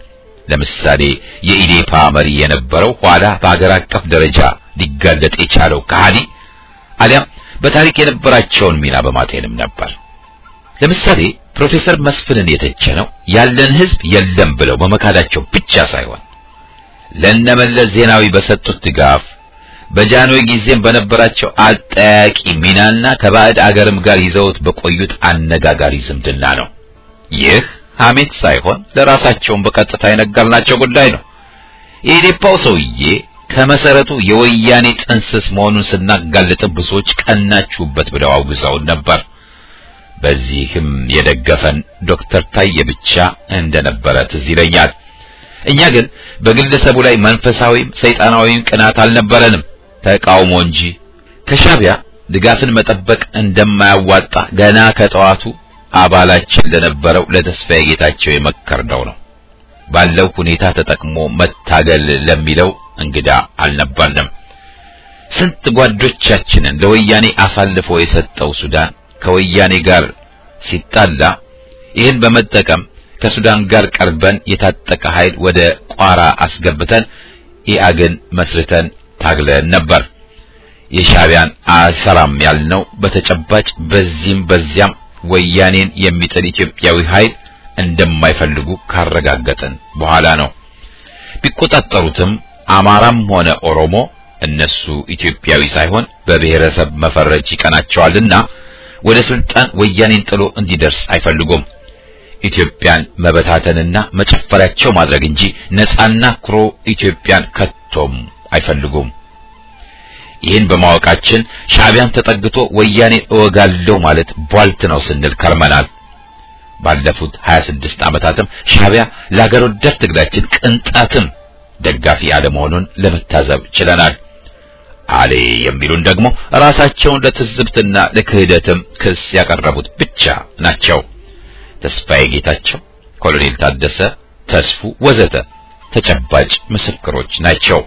ለምሳሌ የኢዴፓ መሪ የነበረው ኋላ በአገር አቀፍ ደረጃ ሊጋለጥ የቻለው ከሃዲ አሊያም በታሪክ የነበራቸውን ሚና በማጤንም ነበር። ለምሳሌ ፕሮፌሰር መስፍንን የተቸነው ያለን ህዝብ የለም ብለው በመካዳቸው ብቻ ሳይሆን ለነመለስ ዜናዊ በሰጡት ድጋፍ በጃንሆይ ጊዜም በነበራቸው አጠያቂ ሚናና ከባዕድ አገርም ጋር ይዘውት በቆዩት አነጋጋሪ ዝምድና ነው። ይህ ሐሜት ሳይሆን ለራሳቸውን በቀጥታ የነገርናቸው ጉዳይ ነው። የኢዴፓው ሰውዬ ከመሰረቱ የወያኔ ጥንስስ መሆኑን ስናጋልጥ ብዙዎች ቀናችሁበት ብለው አውግዘውን ነበር። በዚህም የደገፈን ዶክተር ታዬ ብቻ እንደነበረ ትዝ ይለኛል። እኛ ግን በግለሰቡ ላይ መንፈሳዊም ሰይጣናዊም ቅናት አልነበረንም፣ ተቃውሞ እንጂ። ከሻዕቢያ ድጋፍን መጠበቅ እንደማያዋጣ ገና ከጠዋቱ አባላችን ለነበረው ለተስፋዬ ጌታቸው የመከርነው ነው። ባለው ሁኔታ ተጠቅሞ መታገል ለሚለው እንግዳ አልነበርንም። ስንት ጓዶቻችንን ለወያኔ አሳልፎ የሰጠው ሱዳን ከወያኔ ጋር ሲጣላ ይህን በመጠቀም ከሱዳን ጋር ቀርበን የታጠቀ ኃይል ወደ ቋራ አስገብተን ኢአግን መስርተን ታግለን ነበር። የሻዕቢያን አልሰራም ያልነው በተጨባጭ በዚህም በዚያም ወያኔን የሚጥል ኢትዮጵያዊ ኃይል እንደማይፈልጉ ካረጋገጥን በኋላ ነው። ቢቆጣጠሩትም አማራም ሆነ ኦሮሞ እነሱ ኢትዮጵያዊ ሳይሆን በብሔረሰብ መፈረጅ ይቀናቸዋልና ወደ ስልጣን ወያኔን ጥሎ እንዲደርስ አይፈልጉም። ኢትዮጵያን መበታተንና መጨፈሪያቸው ማድረግ እንጂ ነጻና ኩሮ ኢትዮጵያን ከቶም አይፈልጉም። ይህን በማወቃችን ሻዕቢያን ተጠግቶ ወያኔ እወጋለሁ ማለት ቧልት ነው ስንል ከርመናል። ባለፉት 26 ዓመታትም ሻዕቢያ ለአገር ወዳድ ትግላችን ቅንጣትም ደጋፊ አለመሆኑን ለመታዘብ ችለናል። አሌ የሚሉን ደግሞ ራሳቸውን ለትዝብትና ለክህደትም ክስ ያቀረቡት ብቻ ናቸው። ተስፋዬ ጌታቸው፣ ኮሎኔል ታደሰ ተስፉ ወዘተ ተጨባጭ ምስክሮች ናቸው።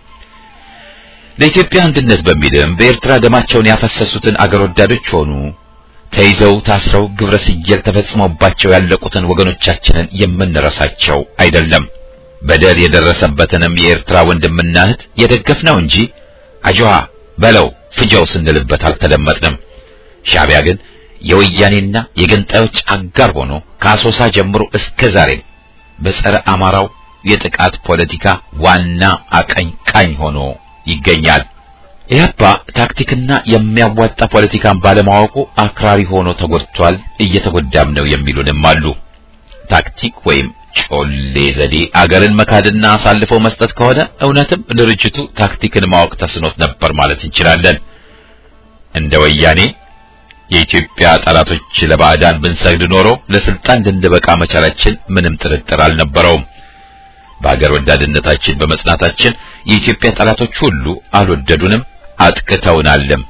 ለኢትዮጵያ አንድነት በሚልም በኤርትራ ደማቸውን ያፈሰሱትን አገር ወዳዶች ሆኑ ተይዘው ታስረው ግብረ ስየል ተፈጽሞባቸው ያለቁትን ወገኖቻችንን የምንረሳቸው አይደለም። በደል የደረሰበትንም የኤርትራ ወንድምና እህት የደገፍነው እንጂ አጅዋ በለው ፍጃው ስንልበት አልተደመጥንም። ሻዕቢያ ግን የወያኔና የገንጣዮች አጋር ሆኖ ከአሶሳ ጀምሮ እስከ ዛሬም በጸረ አማራው የጥቃት ፖለቲካ ዋና አቀንቃኝ ሆኖ ይገኛል። ኢህአፓ ታክቲክና የሚያዋጣ ፖለቲካን ባለማወቁ አክራሪ ሆኖ ተጎድቷል፣ እየተጎዳም ነው የሚሉንም አሉ። ታክቲክ ወይም ጮሌ ዘዴ አገርን መካድና አሳልፈው መስጠት ከሆነ እውነትም ድርጅቱ ታክቲክን ማወቅ ተስኖት ነበር ማለት እንችላለን። እንደ ወያኔ የኢትዮጵያ ጠላቶች ለባዕዳን ብንሰግድ ኖሮ ለስልጣን ልንበቃ መቻላችን ምንም ጥርጥር አልነበረውም። በአገር ወዳድነታችን በመጽናታችን የኢትዮጵያ ጠላቶች ሁሉ አልወደዱንም፣ አጥቅተውናልም።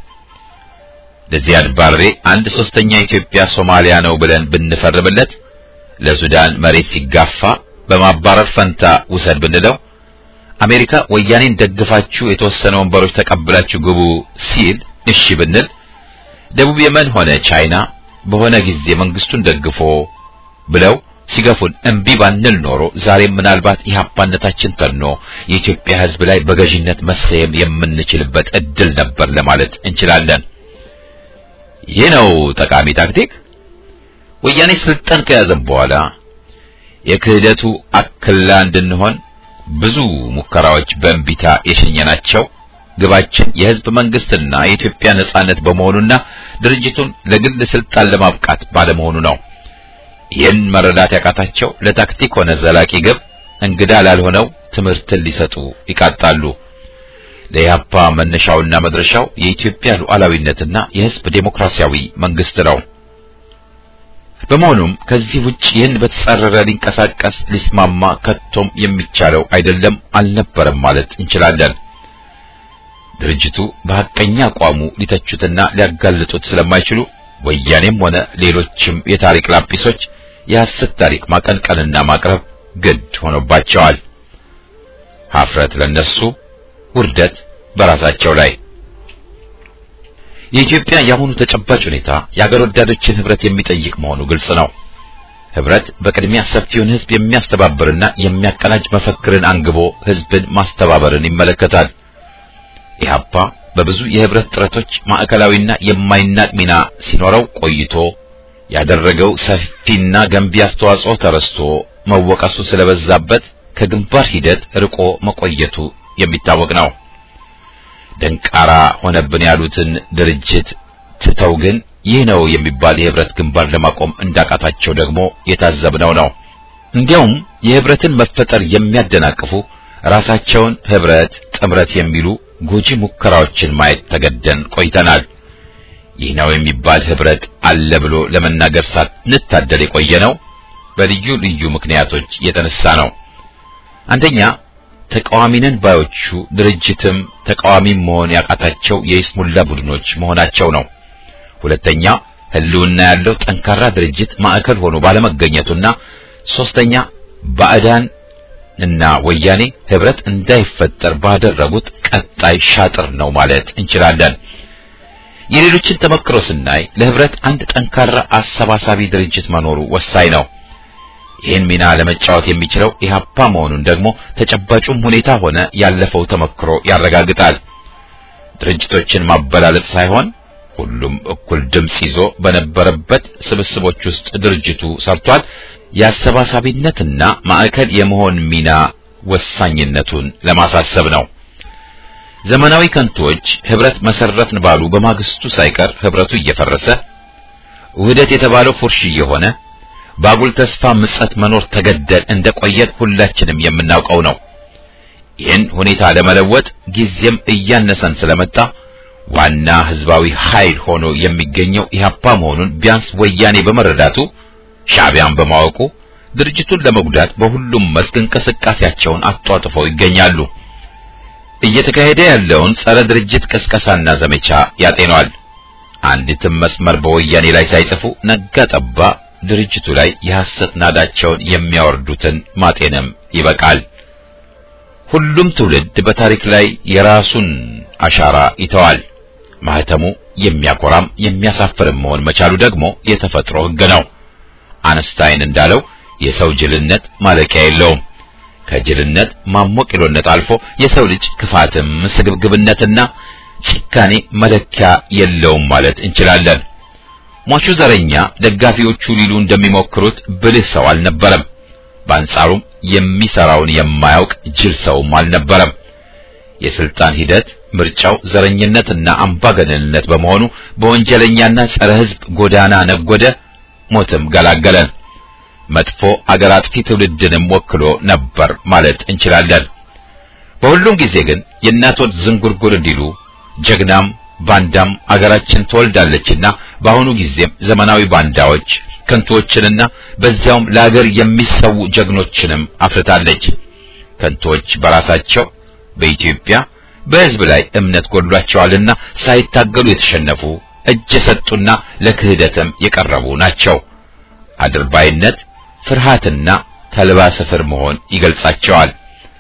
ለዚያድ ባሬ አንድ ሶስተኛ ኢትዮጵያ ሶማሊያ ነው ብለን ብንፈርምለት ለሱዳን መሬት ሲጋፋ በማባረር ፈንታ ውሰድ ብንለው አሜሪካ ወያኔን ደግፋችሁ የተወሰነ ወንበሮች ተቀብላችሁ ግቡ ሲል እሺ ብንል ደቡብ የመን ሆነ ቻይና በሆነ ጊዜ መንግስቱን ደግፎ ብለው ሲገፉን እምቢ ባንል ኖሮ ዛሬም ምናልባት ኢህአፓነታችን ተኖ የኢትዮጵያ ሕዝብ ላይ በገዥነት መሰየም የምንችልበት እድል ነበር ለማለት እንችላለን። ይህ ነው ጠቃሚ ታክቲክ። ወያኔ ስልጣን ከያዘን በኋላ የክህደቱ አክላ እንድንሆን ብዙ ሙከራዎች በእንቢታ የሸኘናቸው ግባችን የህዝብ መንግስትና የኢትዮጵያ ነጻነት በመሆኑና ድርጅቱን ለግል ስልጣን ለማብቃት ባለመሆኑ ነው። ይህን መረዳት ያቃታቸው ለታክቲክ ሆነ ዘላቂ ግብ እንግዳ ላልሆነው ትምህርትን ሊሰጡ ይቃጣሉ። ለኢህአፓ መነሻውና መድረሻው የኢትዮጵያ ሉዓላዊነትና የህዝብ ዴሞክራሲያዊ መንግስት ነው። በመሆኑም ከዚህ ውጭ ይህን በተጻረረ ሊንቀሳቀስ ሊስማማ ከቶም የሚቻለው አይደለም አልነበረም ማለት እንችላለን። ድርጅቱ በሐቀኛ አቋሙ ሊተቹትና ሊያጋልጡት ስለማይችሉ ወያኔም ሆነ ሌሎችም የታሪክ ላጲሶች የሐሰት ታሪክ ማቀንቀንና ማቅረብ ግድ ሆኖባቸዋል። ሀፍረት ለነሱ፣ ውርደት በራሳቸው ላይ። የኢትዮጵያ የአሁኑ ተጨባጭ ሁኔታ የአገር ወዳዶችን ህብረት የሚጠይቅ መሆኑ ግልጽ ነው። ህብረት በቅድሚያ ሰፊውን ህዝብ የሚያስተባብርና የሚያቀናጅ መፈክርን አንግቦ ህዝብን ማስተባበርን ይመለከታል። ኢህአፓ በብዙ የህብረት ጥረቶች ማዕከላዊና የማይናቅ ሚና ሲኖረው ቆይቶ ያደረገው ሰፊና ገንቢ አስተዋጽኦ ተረስቶ መወቀሱ ስለበዛበት ከግንባር ሂደት ርቆ መቆየቱ የሚታወቅ ነው። ደንቃራ ሆነብን ያሉትን ድርጅት ትተው ግን ይህ ነው የሚባል የህብረት ግንባር ለማቆም እንዳቃታቸው ደግሞ የታዘብነው ነው። እንዲያውም የህብረትን መፈጠር የሚያደናቅፉ ራሳቸውን ህብረት፣ ጥምረት የሚሉ ጎጂ ሙከራዎችን ማየት ተገደን ቆይተናል። ይህ ነው የሚባል ህብረት አለ ብሎ ለመናገር ሳንታደል የቆየ ነው በልዩ ልዩ ምክንያቶች የተነሳ ነው። አንደኛ ተቃዋሚነን ባዮቹ ድርጅትም ተቃዋሚም መሆን ያቃታቸው የይስሙላ ቡድኖች መሆናቸው ነው። ሁለተኛ ህልውና ያለው ጠንካራ ድርጅት ማዕከል ሆኖ ባለመገኘቱና ሶስተኛ ባዕዳን እና ወያኔ ህብረት እንዳይፈጠር ባደረጉት ቀጣይ ሻጥር ነው ማለት እንችላለን። የሌሎችን ተመክሮ ስናይ ለህብረት አንድ ጠንካራ አሰባሳቢ ድርጅት መኖሩ ወሳኝ ነው። ይህን ሚና ለመጫወት የሚችለው ኢህአፓ መሆኑን ደግሞ ተጨባጩም ሁኔታ ሆነ ያለፈው ተመክሮ ያረጋግጣል። ድርጅቶችን ማበላለጥ ሳይሆን ሁሉም እኩል ድምጽ ይዞ በነበረበት ስብስቦች ውስጥ ድርጅቱ ሰርቷል። የአሰባሳቢነትና ማዕከል የመሆን ሚና ወሳኝነቱን ለማሳሰብ ነው። ዘመናዊ ከንቶች ህብረት መሰረትን ባሉ በማግስቱ ሳይቀር ህብረቱ እየፈረሰ ውህደት የተባለው ፉርሽ እየሆነ ባጉል ተስፋ ምጸት መኖር ተገደል እንደቆየን ሁላችንም የምናውቀው ነው። ይህን ሁኔታ ለመለወጥ ጊዜም እያነሰን ስለመጣ ዋና ህዝባዊ ኃይል ሆኖ የሚገኘው ኢህአፓ መሆኑን ቢያንስ ወያኔ በመረዳቱ ሻዕቢያን በማወቁ ድርጅቱን ለመጉዳት በሁሉም መስክ እንቅስቃሴያቸውን አጧጥፈው ይገኛሉ። እየተካሄደ ያለውን ጸረ ድርጅት ቅስቀሳና ዘመቻ ያጤኗል። አንዲትም መስመር በወያኔ ላይ ሳይጽፉ ነጋ ጠባ ድርጅቱ ላይ የሐሰት ናዳቸውን የሚያወርዱትን ማጤንም ይበቃል። ሁሉም ትውልድ በታሪክ ላይ የራሱን አሻራ ይተዋል። ማህተሙ የሚያኮራም የሚያሳፍርም መሆን መቻሉ ደግሞ የተፈጥሮ ሕግ ነው። አንስታይን እንዳለው የሰው ጅልነት ማለቂያ የለውም። ከጅልነት ማሞቂሎነት አልፎ የሰው ልጅ ክፋትም ስግብግብነትና ጭካኔ መለኪያ የለውም ማለት እንችላለን። ሟቹ ዘረኛ ደጋፊዎቹ ሊሉ እንደሚሞክሩት ብልህ ሰው አልነበረም። በአንጻሩም የሚሰራውን የማያውቅ ጅል ሰውም አልነበረም። የስልጣን ሂደት ምርጫው ዘረኝነትና አምባገነንነት በመሆኑ በወንጀለኛና ጸረ ሕዝብ ጎዳና ነጎደ፣ ሞትም ገላገለን። መጥፎ አገር አጥፊ ትውልድንም ወክሎ ነበር ማለት እንችላለን። በሁሉም ጊዜ ግን የእናቶች ዝንጉርጉር እንዲሉ ጀግናም ባንዳም አገራችን ትወልዳለችና በአሁኑ ጊዜም ዘመናዊ ባንዳዎች ከንቶችንና በዚያውም ለአገር የሚሰው ጀግኖችንም አፍርታለች። ከንቶች በራሳቸው በኢትዮጵያ በሕዝብ ላይ እምነት ጎድሏቸዋልና ሳይታገሉ የተሸነፉ እጅ የሰጡና ለክህደትም የቀረቡ ናቸው። አድርባይነት፣ ፍርሃትና ተልባ ስፍር መሆን ይገልጻቸዋል።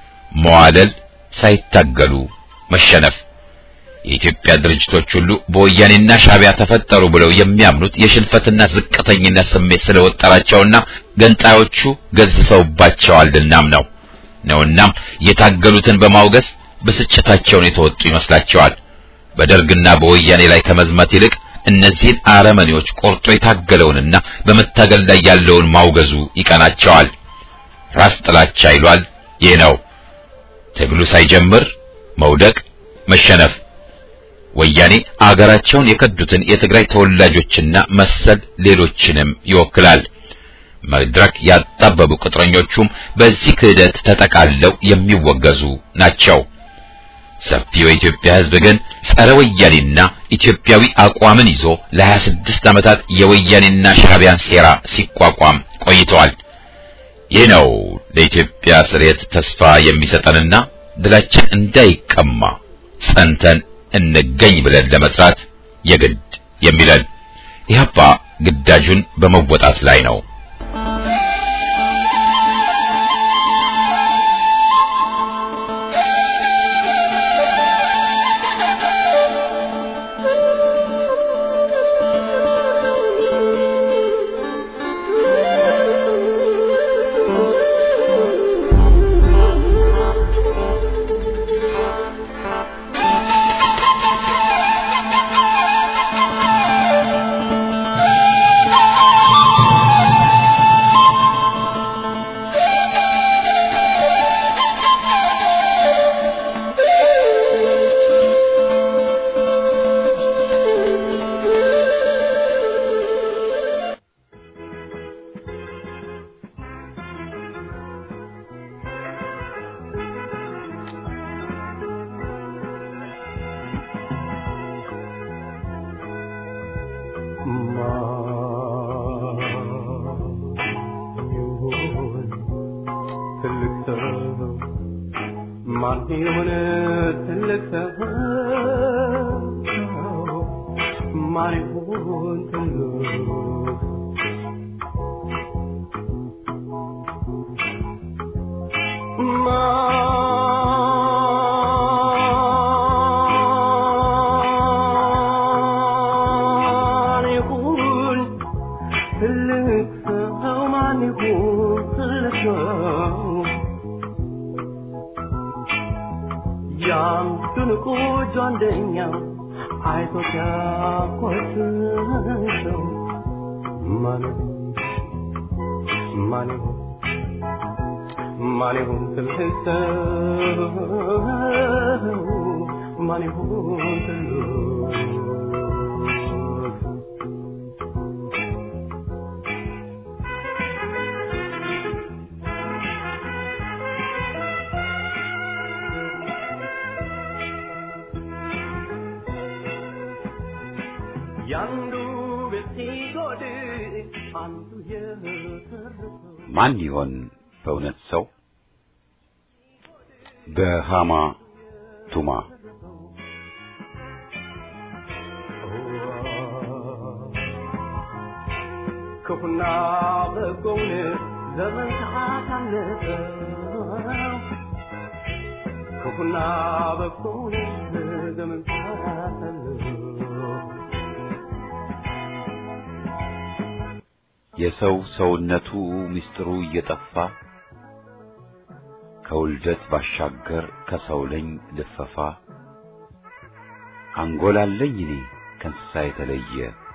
መዋለል፣ ሳይታገሉ መሸነፍ። የኢትዮጵያ ድርጅቶች ሁሉ በወያኔና ሻዕቢያ ተፈጠሩ ብለው የሚያምኑት የሽንፈትና ዝቅተኝነት ስሜት ስለወጠራቸውና ገንጣዮቹ ገዝተውባቸዋልናም ነው ነውናም የታገሉትን በማውገዝ ብስጭታቸውን የተወጡ ይመስላቸዋል። በደርግና በወያኔ ላይ ከመዝመት ይልቅ እነዚህን አረመኔዎች ቆርጦ የታገለውንና በመታገል ላይ ያለውን ማውገዙ ይቀናቸዋል። ራስ ጥላቻ ይሏል። ይህ ነው ትግሉ ሳይጀምር መውደቅ፣ መሸነፍ። ወያኔ አገራቸውን የከዱትን የትግራይ ተወላጆችና መሰል ሌሎችንም ይወክላል። መድረክ ያጣበቡ ቅጥረኞቹም በዚህ ክህደት ተጠቃለው የሚወገዙ ናቸው። ሰፊው የኢትዮጵያ ሕዝብ ግን ጸረ ወያኔና ኢትዮጵያዊ አቋምን ይዞ ለ26 ዓመታት የወያኔና ሻዕቢያን ሴራ ሲቋቋም ቆይተዋል። ይህ ነው ለኢትዮጵያ ስርየት ተስፋ የሚሰጠንና ድላችን እንዳይቀማ ጸንተን እንገኝ ብለን ለመስራት የግድ የሚለን ኢህአፓ ግዳጁን በመወጣት ላይ ነው። Thank you. ማን ይሁን ትልቅ ሰው ማን ይሁን ትልቅ ማን ይሁን ትልቅ ሰው ማን ይሁን ትልቅ ሰው ያን ድንቁ ጓደኛ አይቶ ሲያኮስሰው ማን ማን ማን ይሁን ትልቅ ሰው ማን ይሁን ትልቅ ያንዱ ቤት ሲጎድል አንዱ የተረፈው ማን ይሆን በእውነት ሰው? በሃማ ቱማ ክፉና በጎውን ዘመን ታሳለፈው ክፉና በጎውን ዘመን ታሳለፈው የሰው ሰውነቱ ምስጢሩ እየጠፋ ከውልደት ባሻገር ከሰው ለኝ ልፈፋ አንጎላለኝ እኔ ከእንስሳ የተለየ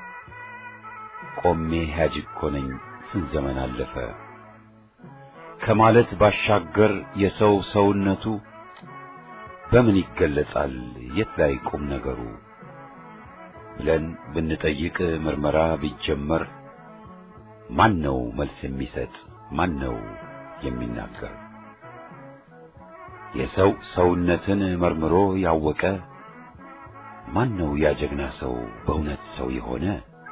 ቆሜ ሕያጅ እኮ ነኝ ስንት ዘመን አለፈ ከማለት ባሻገር የሰው ሰውነቱ በምን ይገለጻል የት ላይ ቁም ነገሩ ብለን ብንጠይቅ ምርመራ ቢጀመር ማን ነው መልስ የሚሰጥ ማን ነው የሚናገር የሰው ሰውነትን መርምሮ ያወቀ ማን ነው ያ ጀግና ሰው በእውነት ሰው የሆነ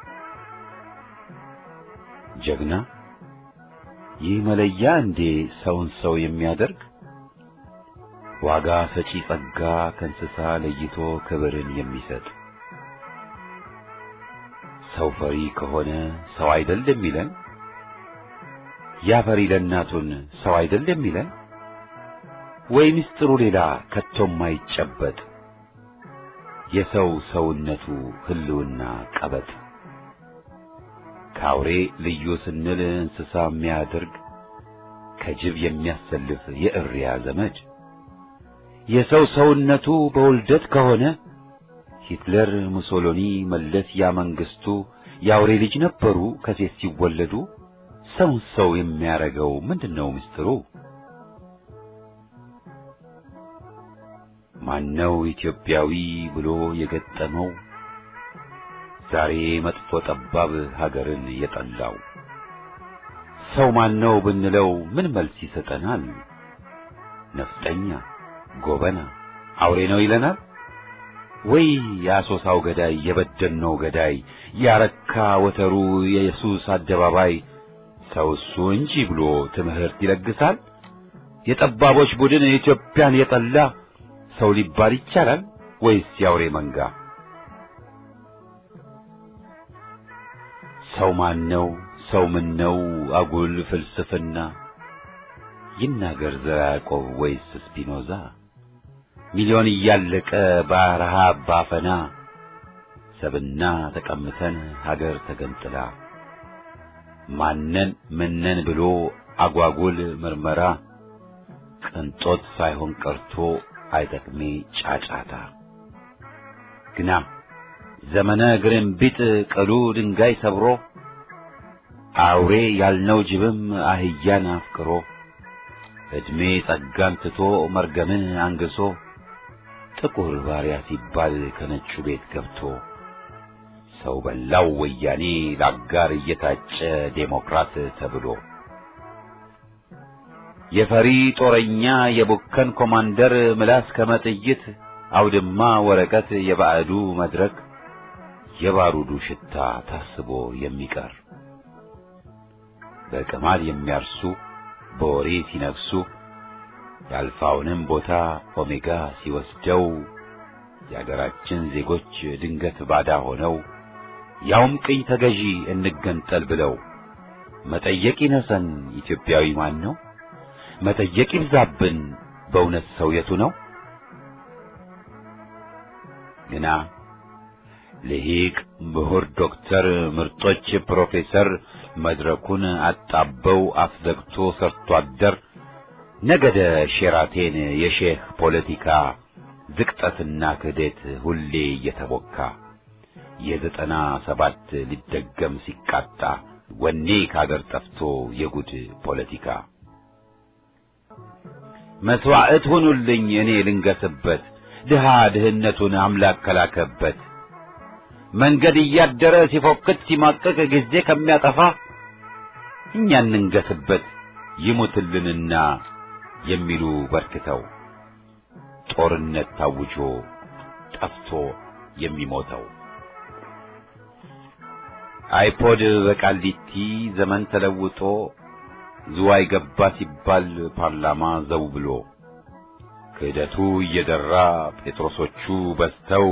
ጀግና ይህ መለያ እንዴ ሰውን ሰው የሚያደርግ ዋጋ ሰጪ ጸጋ ከእንስሳ ለይቶ ክብርን የሚሰጥ ሰው ፈሪ ከሆነ ሰው አይደል የሚለን ያ ፈሪ ለእናቱን ሰው አይደል የሚለን ወይ ምስጢሩ ሌላ ከቶም አይጨበጥ የሰው ሰውነቱ ህልውና ቀበጥ ከአውሬ ልዩ ስንል እንስሳ የሚያደርግ ከጅብ የሚያሰልፍ የእሪያ ዘመድ የሰው ሰውነቱ በውልደት ከሆነ ሂትለር፣ ሙሶሎኒ፣ መለስ ያ መንግስቱ የአውሬ ልጅ ነበሩ ከሴት ሲወለዱ። ሰውን ሰው የሚያረገው ምንድነው ምስጢሩ? ማነው ኢትዮጵያዊ ብሎ የገጠመው ዛሬ መጥፎ ጠባብ ሀገርን የጠላው? ሰው ማነው ብንለው ምን መልስ ይሰጠናል? ነፍጠኛ፣ ጎበና፣ አውሬ ነው ይለናል? ወይ የአሶሳው ገዳይ የበደኖው ገዳይ ያረካ ወተሩ የኢየሱስ አደባባይ ሰው እሱ እንጂ ብሎ ትምህርት ይለግሳል። የጠባቦች ቡድን ኢትዮጵያን የጠላ ሰው ሊባል ይቻላል ወይስ የአውሬ መንጋ? ሰው ማን ነው? ሰው ምን ነው? አጉል ፍልስፍና ይናገር ዘራ ያዕቆብ ወይስ ስፒኖዛ? ሚሊዮን እያለቀ በረሃብ ባፈና ሰብና ተቀምተን ሀገር ተገንጥላ ማነን ምነን ብሎ አጓጉል ምርመራ ቅንጦት ሳይሆን ቀርቶ አይጠቅሜ ጫጫታ ግና ዘመነ ግርንቢጥ ቅሉ ድንጋይ ሰብሮ አውሬ ያልነው ጅብም አህያን አፍቅሮ ዕድሜ ጸጋን ትቶ መርገምን አንግሶ ጥቁር ባሪያ ሲባል ከነጩ ቤት ገብቶ ሰው በላው ወያኔ ለአጋር እየታጨ ዴሞክራት ተብሎ የፈሪ ጦረኛ የቡከን ኮማንደር ምላስ ከመጥይት አውድማ ወረቀት የባዕዱ መድረክ የባሩዱ ሽታ ታስቦ የሚቀር በቅማል የሚያርሱ በወሬ ሲነግሱ የአልፋውንም ቦታ ኦሜጋ ሲወስደው የአገራችን ዜጎች ድንገት ባዳ ሆነው ያውም ቅኝ ተገዢ እንገንጠል ብለው መጠየቅ ይነሰን ኢትዮጵያዊ ማን ነው? መጠየቅ ይብዛብን በእውነት ሰው የቱ ነው? ግና ልሂቅ ምሁር ዶክተር ምርጦች ፕሮፌሰር መድረኩን አጣበው አፍዘግቶ ሰርቶ አደር ነገደ ሼራቴን የሼህ ፖለቲካ ዝቅጠትና ክህደት ሁሌ እየተቦካ የዘጠና ሰባት ሊደገም ሲቃጣ ወኔ ካገር ጠፍቶ የጉድ ፖለቲካ መስዋዕት ሁኑልኝ እኔ ልንገስበት ድሃ ድህነቱን አምላክ ከላከበት መንገድ እያደረ ሲፎክት ሲማቀቅ ጊዜ ከሚያጠፋ እኛ እንንገስበት ይሙትልንና የሚሉ በርክተው ጦርነት ታውጆ ጠፍቶ የሚሞተው አይፖድ በቃሊቲ ዘመን ተለውጦ ዝዋይ ገባ ሲባል ፓርላማ ዘው ብሎ ክህደቱ እየደራ ጴጥሮሶቹ በዝተው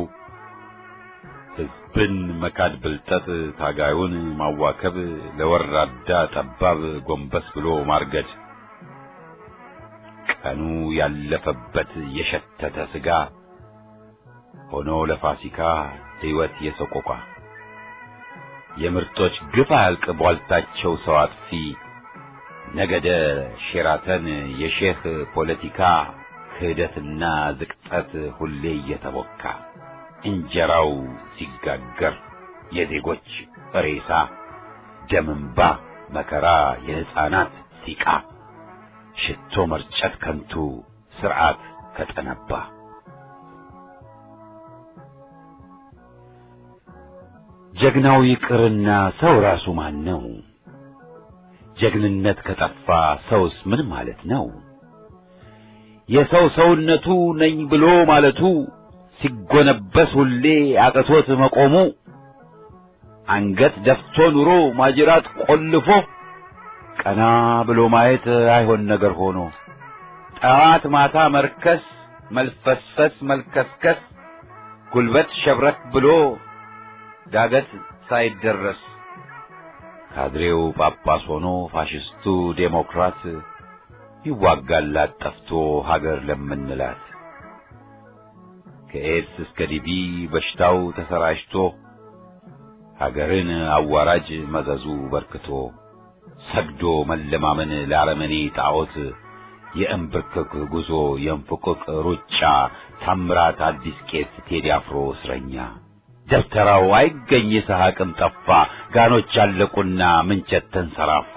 ሕዝብን መካድ ብልጠት ታጋዩን ማዋከብ ለወራዳ ጠባብ ጎንበስ ብሎ ማርገድ ቀኑ ያለፈበት የሸተተ ስጋ ሆኖ ለፋሲካ ሕይወት የሰቆቋ የምርጦች ግፍ አያልቅ ቧልታቸው ሰው አጥፊ ነገደ ሼራተን የሼህ ፖለቲካ ክህደትና ዝቅጠት ሁሌ እየተቦካ እንጀራው ሲጋገር የዜጎች ሬሳ ደምንባ መከራ የሕፃናት ሲቃ ሽቶ መርጨት ከንቱ ስርዓት ከጠነባ ጀግናው ይቅርና ሰው ራሱ ማን ነው? ጀግንነት ከጠፋ ሰውስ ምን ማለት ነው? የሰው ሰውነቱ ነኝ ብሎ ማለቱ ሲጎነበስ ሁሌ አቅቶት መቆሙ አንገት ደፍቶ ኑሮ ማጅራት ቆልፎ ቀና ብሎ ማየት አይሆን ነገር ሆኖ ጠዋት ማታ መርከስ መልፈስፈስ መልከስከስ ጉልበት ሸብረክ ብሎ ዳገት ሳይደረስ ካድሬው ጳጳስ ሆኖ ፋሽስቱ ዴሞክራት ይዋጋላት ጠፍቶ ሀገር ለምንላት ከኤድስ እስከ ዲቢ በሽታው ተሰራጭቶ ሀገርን አዋራጅ መዘዙ በርክቶ ሰግዶ መለማመን ለአረመኔ ጣዖት የእንብርክክ ጉዞ የእንፍቅቅ ሩጫ ታምራት አዲስ ቄስ ቴዲ አፍሮ እስረኛ ደብተራው አይገኝ ይስሐቅም ጠፋ ጋኖች አለቁና ምንቸት ተንሰራፋ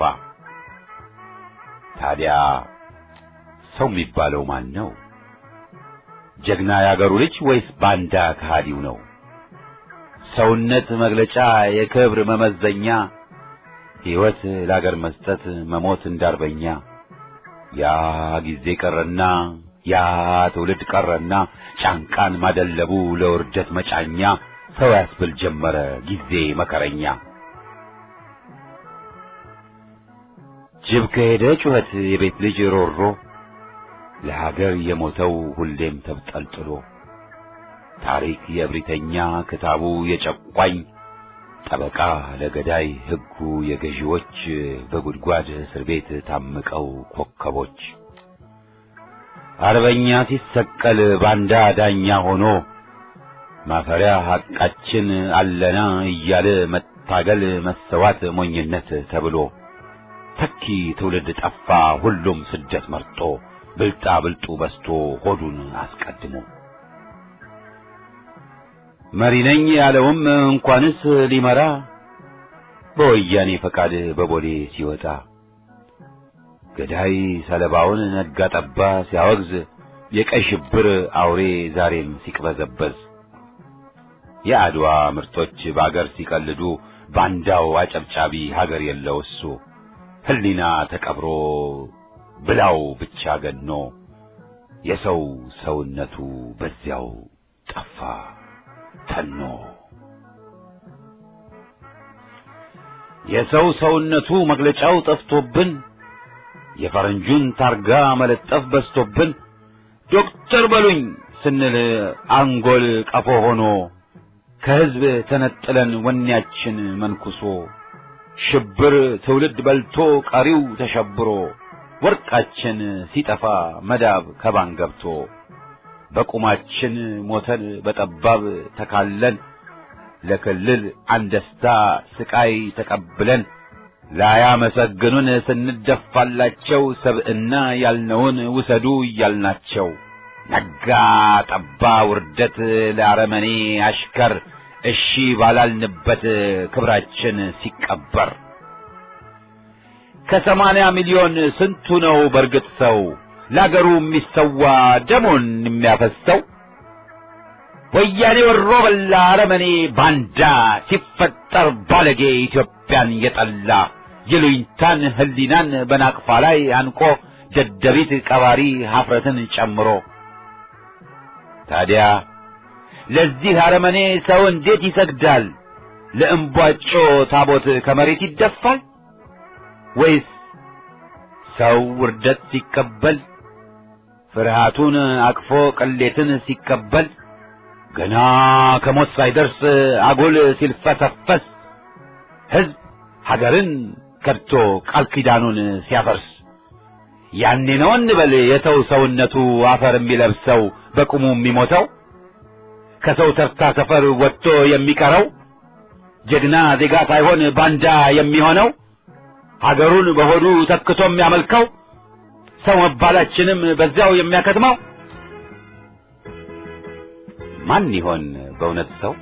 ታዲያ ሰው የሚባለው ማን ነው ጀግና ያገሩ ልጅ ወይስ ባንዳ ከሃዲው ነው ሰውነት መግለጫ የክብር መመዘኛ ሕይወት ለአገር መስጠት መሞት እንዳርበኛ ያ ጊዜ ቀረና ያ ትውልድ ቀረና ጫንቃን ማደለቡ ለውርደት መጫኛ ሰው ያስብል ጀመረ ጊዜ መከረኛ ጅብ ከሄደ ጩኸት የቤት ልጅ ሮሮ ለሀገር የሞተው ሁሌም ተብጠልጥሎ ታሪክ የእብሪተኛ ክታቡ የጨቋኝ ጠበቃ ለገዳይ ሕጉ የገዢዎች በጉድጓድ እስር ቤት ታምቀው ኮከቦች አርበኛ ሲሰቀል ባንዳ ዳኛ ሆኖ ማፈሪያ ሐቃችን አለና እያለ መታገል መሰዋት ሞኝነት ተብሎ ተኪ ትውልድ ጠፋ ሁሉም ስደት መርጦ ብልጣ ብልጡ በስቶ ሆዱን አስቀድሞ መሪ ነኝ ያለውም እንኳንስ ሊመራ በወያኔ ፈቃድ በቦሌ ሲወጣ ገዳይ ሰለባውን ነጋ ጠባ ሲያወግዝ የቀይ ሽብር አውሬ ዛሬም ሲቅበዘበዝ የአድዋ ምርቶች በአገር ሲቀልዱ ባንዳው አጨብጫቢ ሀገር የለው እሱ ሕሊና ተቀብሮ ብላው ብቻ ገኖ የሰው ሰውነቱ በዚያው ጠፋ ተኖ የሰው ሰውነቱ መግለጫው ጠፍቶብን የፈረንጁን ታርጋ መለጠፍ በዝቶብን ዶክተር በሉኝ ስንል አንጎል ቀፎ ሆኖ ከሕዝብ ተነጥለን ወኔያችን መንኩሶ ሽብር ትውልድ በልቶ ቀሪው ተሸብሮ ወርቃችን ሲጠፋ መዳብ ከባን ገብቶ በቁማችን ሞተን በጠባብ ተካለን ለክልል አንደስታ ስቃይ ተቀብለን ላያመሰግኑን ስንደፋላቸው ሰብዕና ያልነውን ውሰዱ እያልናቸው ነጋ ጠባ ውርደት ለአረመኔ አሽከር እሺ ባላልንበት ክብራችን ሲቀበር ከሰማንያ ሚሊዮን ስንቱ ነው በርግጥ ሰው ለአገሩ የሚሰዋ ደሞን የሚያፈሰው? ወያኔ ወሮ በላ አረመኔ ባንዳ ሲፈጠር ባለጌ ኢትዮጵያን የጠላ የሉኝታን ህሊናን በናቅፋ ላይ አንቆ ደደቢት ቀባሪ ሀፍረትን ጨምሮ ታዲያ ለዚህ አረመኔ ሰው እንዴት ይሰግዳል? ለእምቧጮ ታቦት ከመሬት ይደፋል? ወይስ ሰው ውርደት ሲቀበል ፍርሃቱን አቅፎ ቅሌትን ሲቀበል ገና ከሞት ሳይደርስ አጉል ሲልፈሰፈስ ሕዝብ ሀገርን ከድቶ ቃል ኪዳኑን ሲያፈርስ ያኔ ነው እንበል የሰው ሰውነቱ አፈር የሚለብሰው በቁሙ የሚሞተው ከሰው ተርታ ሰፈር ወጥቶ የሚቀረው ጀግና ዜጋ ሳይሆን ባንዳ የሚሆነው ሀገሩን በሆዱ ተክቶ የሚያመልከው ሰው መባላችንም በዚያው የሚያከትመው ማን ይሆን በእውነት ሰው?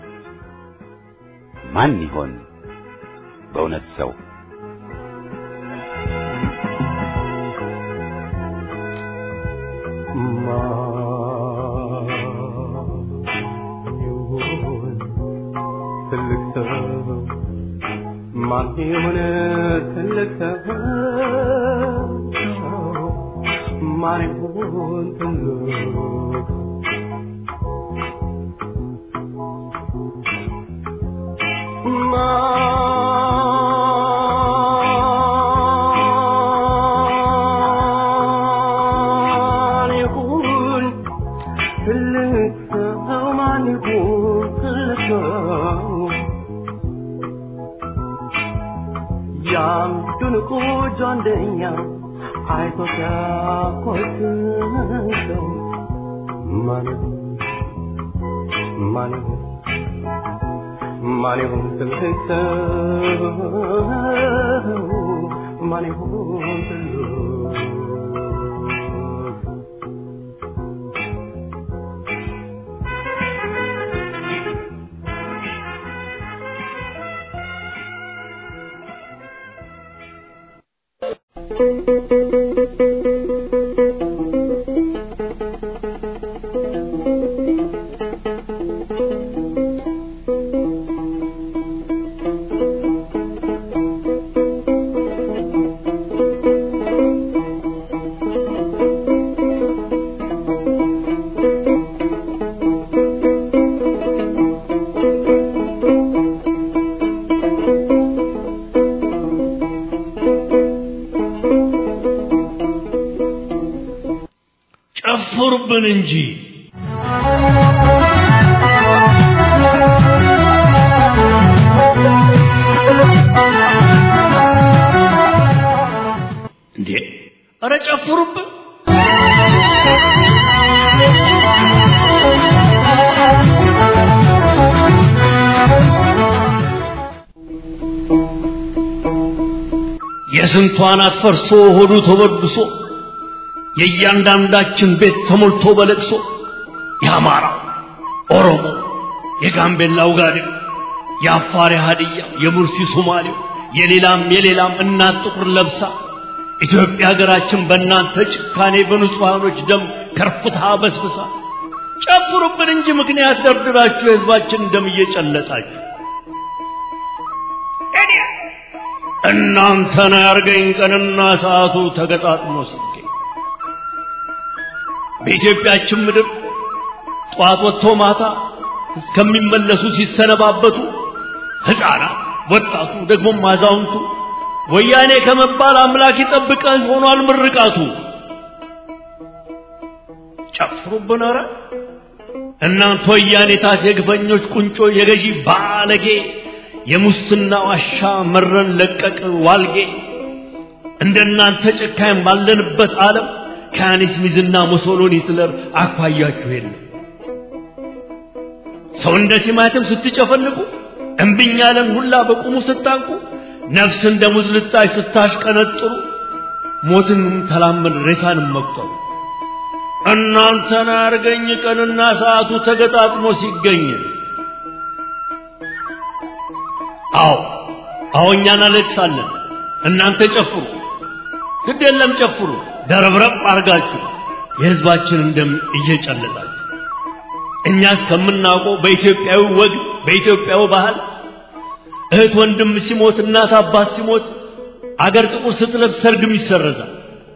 ማን ይሆን በእውነት ሰው? ትልቅ ሰው ማን የሆነ ትልቅ ሰው ማን ይሆን ትልቅ ማን ይሁን ትልቅ ሰው ማን ይሁን ትልቅ ሰው ያን ድንቁ ጃንደኛ አይቶ ሲያኮትሰው ማን ይሁን ማን ይሁን ማን ይሁን ትልቅ ሰው ማን ይሁን ትልቅ ጨፍሩብን እንጂ እንዴ! ኧረ ጨፍሩብን! የስንቷ ናት ፈርሶ ሆዱ ተበድሶ የእያንዳንዳችን ቤት ተሞልቶ በለቅሶ የአማራ ኦሮሞ፣ የጋምቤላው ጋዴው፣ የአፋር ሀዲያ፣ የሙርሲ ሶማሌው፣ የሌላም የሌላም እናት ጥቁር ለብሳ ኢትዮጵያ ሀገራችን በእናንተ ጭካኔ በንጹሐኖች ደም ከርፍታ በስብሳ ጨፍሩብን እንጂ ምክንያት ደርድራችሁ የህዝባችን ደም እየጨለጣችሁ እናንተን ያርገኝ ቀንና ሰዓቱ ተገጣጥሞ ሲገኝ በኢትዮጵያችን ምድር ጠዋት ወጥቶ ማታ እስከሚመለሱ ሲሰነባበቱ ሕፃናት፣ ወጣቱ፣ ደግሞም አዛውንቱ ወያኔ ከመባል አምላክ ይጠብቀህ ሆኗል ምርቃቱ። ጨፍሩብን ኧረ እናንተ ወያኔታት የግፈኞች ቁንጮ የገዢ ባለጌ የሙስና ዋሻ መረን ለቀቅ ዋልጌ እንደናንተ ጨካኝ ባለንበት ዓለም ከያኔስ ሚዝና ሙሶሎኒ ሂትለር አኳያችሁ የለም። ሰው እንደ ቲማቲም ስትጨፈልቁ እምብኝ ያለን ሁላ በቁሙ ስታንቁ ነፍስ እንደ ሙዝ ልጣጭ ስታሽቀነጥሩ ሞትንም ተላመድ ሬሳንም መቁጠሩ እናንተን አርገኝ ቀንና ሰዓቱ ተገጣጥሞ ሲገኝ አዎ አዎ እኛ እናለቅሳለን እናንተ ጨፍሩ ግድ የለም ጨፍሩ ደረብረብ አርጋችሁ የህዝባችንን ደም እየጨለጣችሁ እኛ እስከምናውቀው በኢትዮጵያዊ ወግ በኢትዮጵያዊ ባህል እህት ወንድም ሲሞት እናት አባት ሲሞት አገር ጥቁር ስትለብስ ሰርግም ይሰረዛል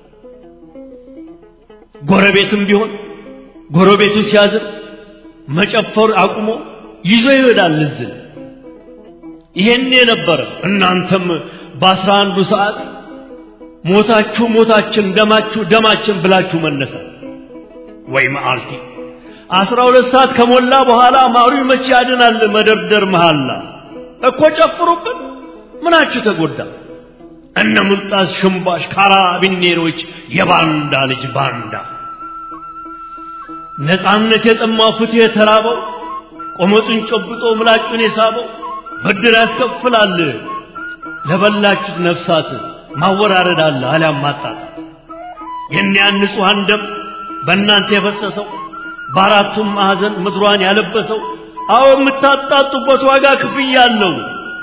ጎረቤትም ቢሆን ጎረቤቱ ሲያዝን መጨፈር አቁሞ ይዞ ይሄዳል እዝን ይሄን የነበረ እናንተም በአስራ አንዱ ሰዓት ሞታችሁ ሞታችን ደማችሁ ደማችን ብላችሁ መነሳት ወይ መዓልቲ አስራ ሁለት ሰዓት ከሞላ በኋላ ማሩ መቼ ያድናል መደርደር መሃላ እኮ ጨፍሩብን ምናችሁ ተጎዳ እነ ሙልጣስ ሽምባሽ ካራቢኔሮች የባንዳ ልጅ ባንዳ ነፃነት የጠማው ፍትህ የተራበው ቆመጡን ጨብጦ ምላጩን የሳበው ብድር ያስከፍላል ለበላችሁት ነፍሳት ማወራረድ አለ አሊያም ማጣጣት የእኒያን ንጹሐን ደም በእናንተ የፈሰሰው በአራቱም ማዕዘን ምድሯን ያለበሰው አዎ የምታጣጡበት ዋጋ ክፍያ አለው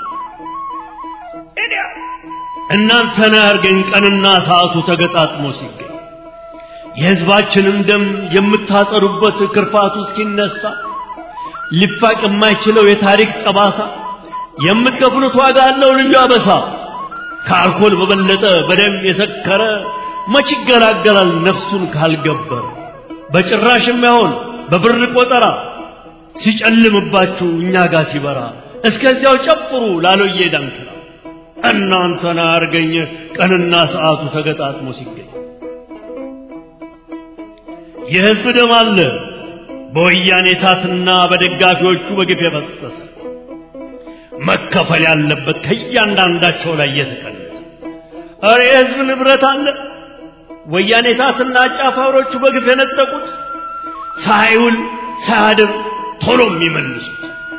እናንተን ያርገኝ ቀንና ሰዓቱ ተገጣጥሞ ሲገኝ የሕዝባችንን ደም የምታጸዱበት ክርፋቱ እስኪነሳ ሊፋቅ የማይችለው የታሪክ ጠባሳ የምትከፍሉት ዋጋ አለው ልዩ አበሳ ከአልኮል በበለጠ በደም የሰከረ መች ይገላገላል ነፍሱን ካልገበረ በጭራሽ የማይሆን በብር ቆጠራ ሲጨልምባችሁ እኛ ጋር ሲበራ እስከዚያው ጨፍሩ ላሎዬ ዳንክራ እናንተን አርገኝ ቀንና ሰዓቱ ተገጣጥሞ ሲገኝ የሕዝብ ደም አለ በወያኔ ታትና በደጋፊዎቹ በግፍ የፈሰሰ መከፈል ያለበት ከእያንዳንዳቸው ላይ እየተቀነሰ ኧረ የሕዝብ ንብረት አለ ወያኔ ታትና አጫፋሪዎቹ በግፍ የነጠቁት ሳይውል ሳያድር ቶሎ የሚመልሱት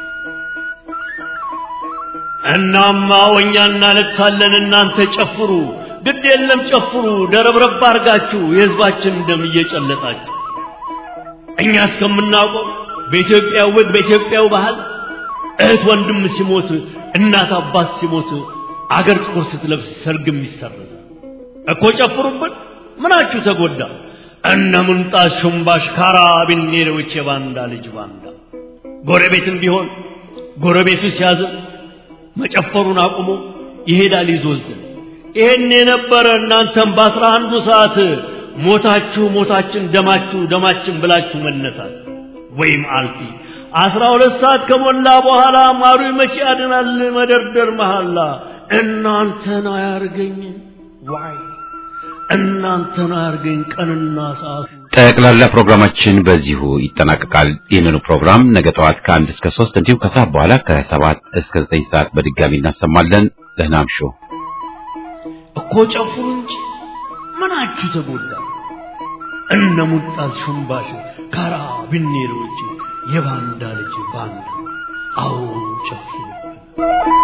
እናማ ወኛ እናለቅሳለን እናንተ ጨፍሩ ግድ የለም ጨፍሩ ደረብረብ አርጋችሁ የሕዝባችን ደም እየጨለጣችሁ እኛ እስከምናውቀው በኢትዮጵያ ወግ በኢትዮጵያው ባህል እህት ወንድም ሲሞት እናት አባት ሲሞት አገር ጥቁር ስትለብስ ሰርግም ይሰረዛል እኮ ጨፍሩብን ምናችሁ ተጎዳ እነ ሙንጣስ ሹምባሽ ካራቢኔሮች የባንዳ ልጅ ባንዳ ጎረቤትም ቢሆን ጎረቤቱ ሲያዝን መጨፈሩን አቁሞ ይሄዳል ይዞዝን ይሄን የነበረ እናንተም በአስራ አንዱ ሰዓት ሞታችሁ ሞታችን ደማችሁ ደማችን ብላችሁ መነሳት ወይም አልፊ አስራ ሁለት ሰዓት ከሞላ በኋላ ማሩ መቼ ያድናል መደርደር መሃላ እናንተን አያርገኝ ዋይ እናንተን አያርገኝ ቀንና ሰዓቱ ጠቅላላ ፕሮግራማችን በዚሁ ይጠናቀቃል። ይህንኑ ፕሮግራም ነገ ጠዋት ከአንድ እስከ ሶስት እንዲሁም ከሰዓት በኋላ ከሰባት እስከ ዘጠኝ ሰዓት በድጋሚ እናሰማለን። ደህና እምሹ። እኮ ጨፍሩ እንጂ ምናችሁ ተጎዳ? እነ ሙጣዝ ሹምባሽ ካራቢኔሮች የባንዳ ልጅ ባንዳ አዎ ጨፍሩ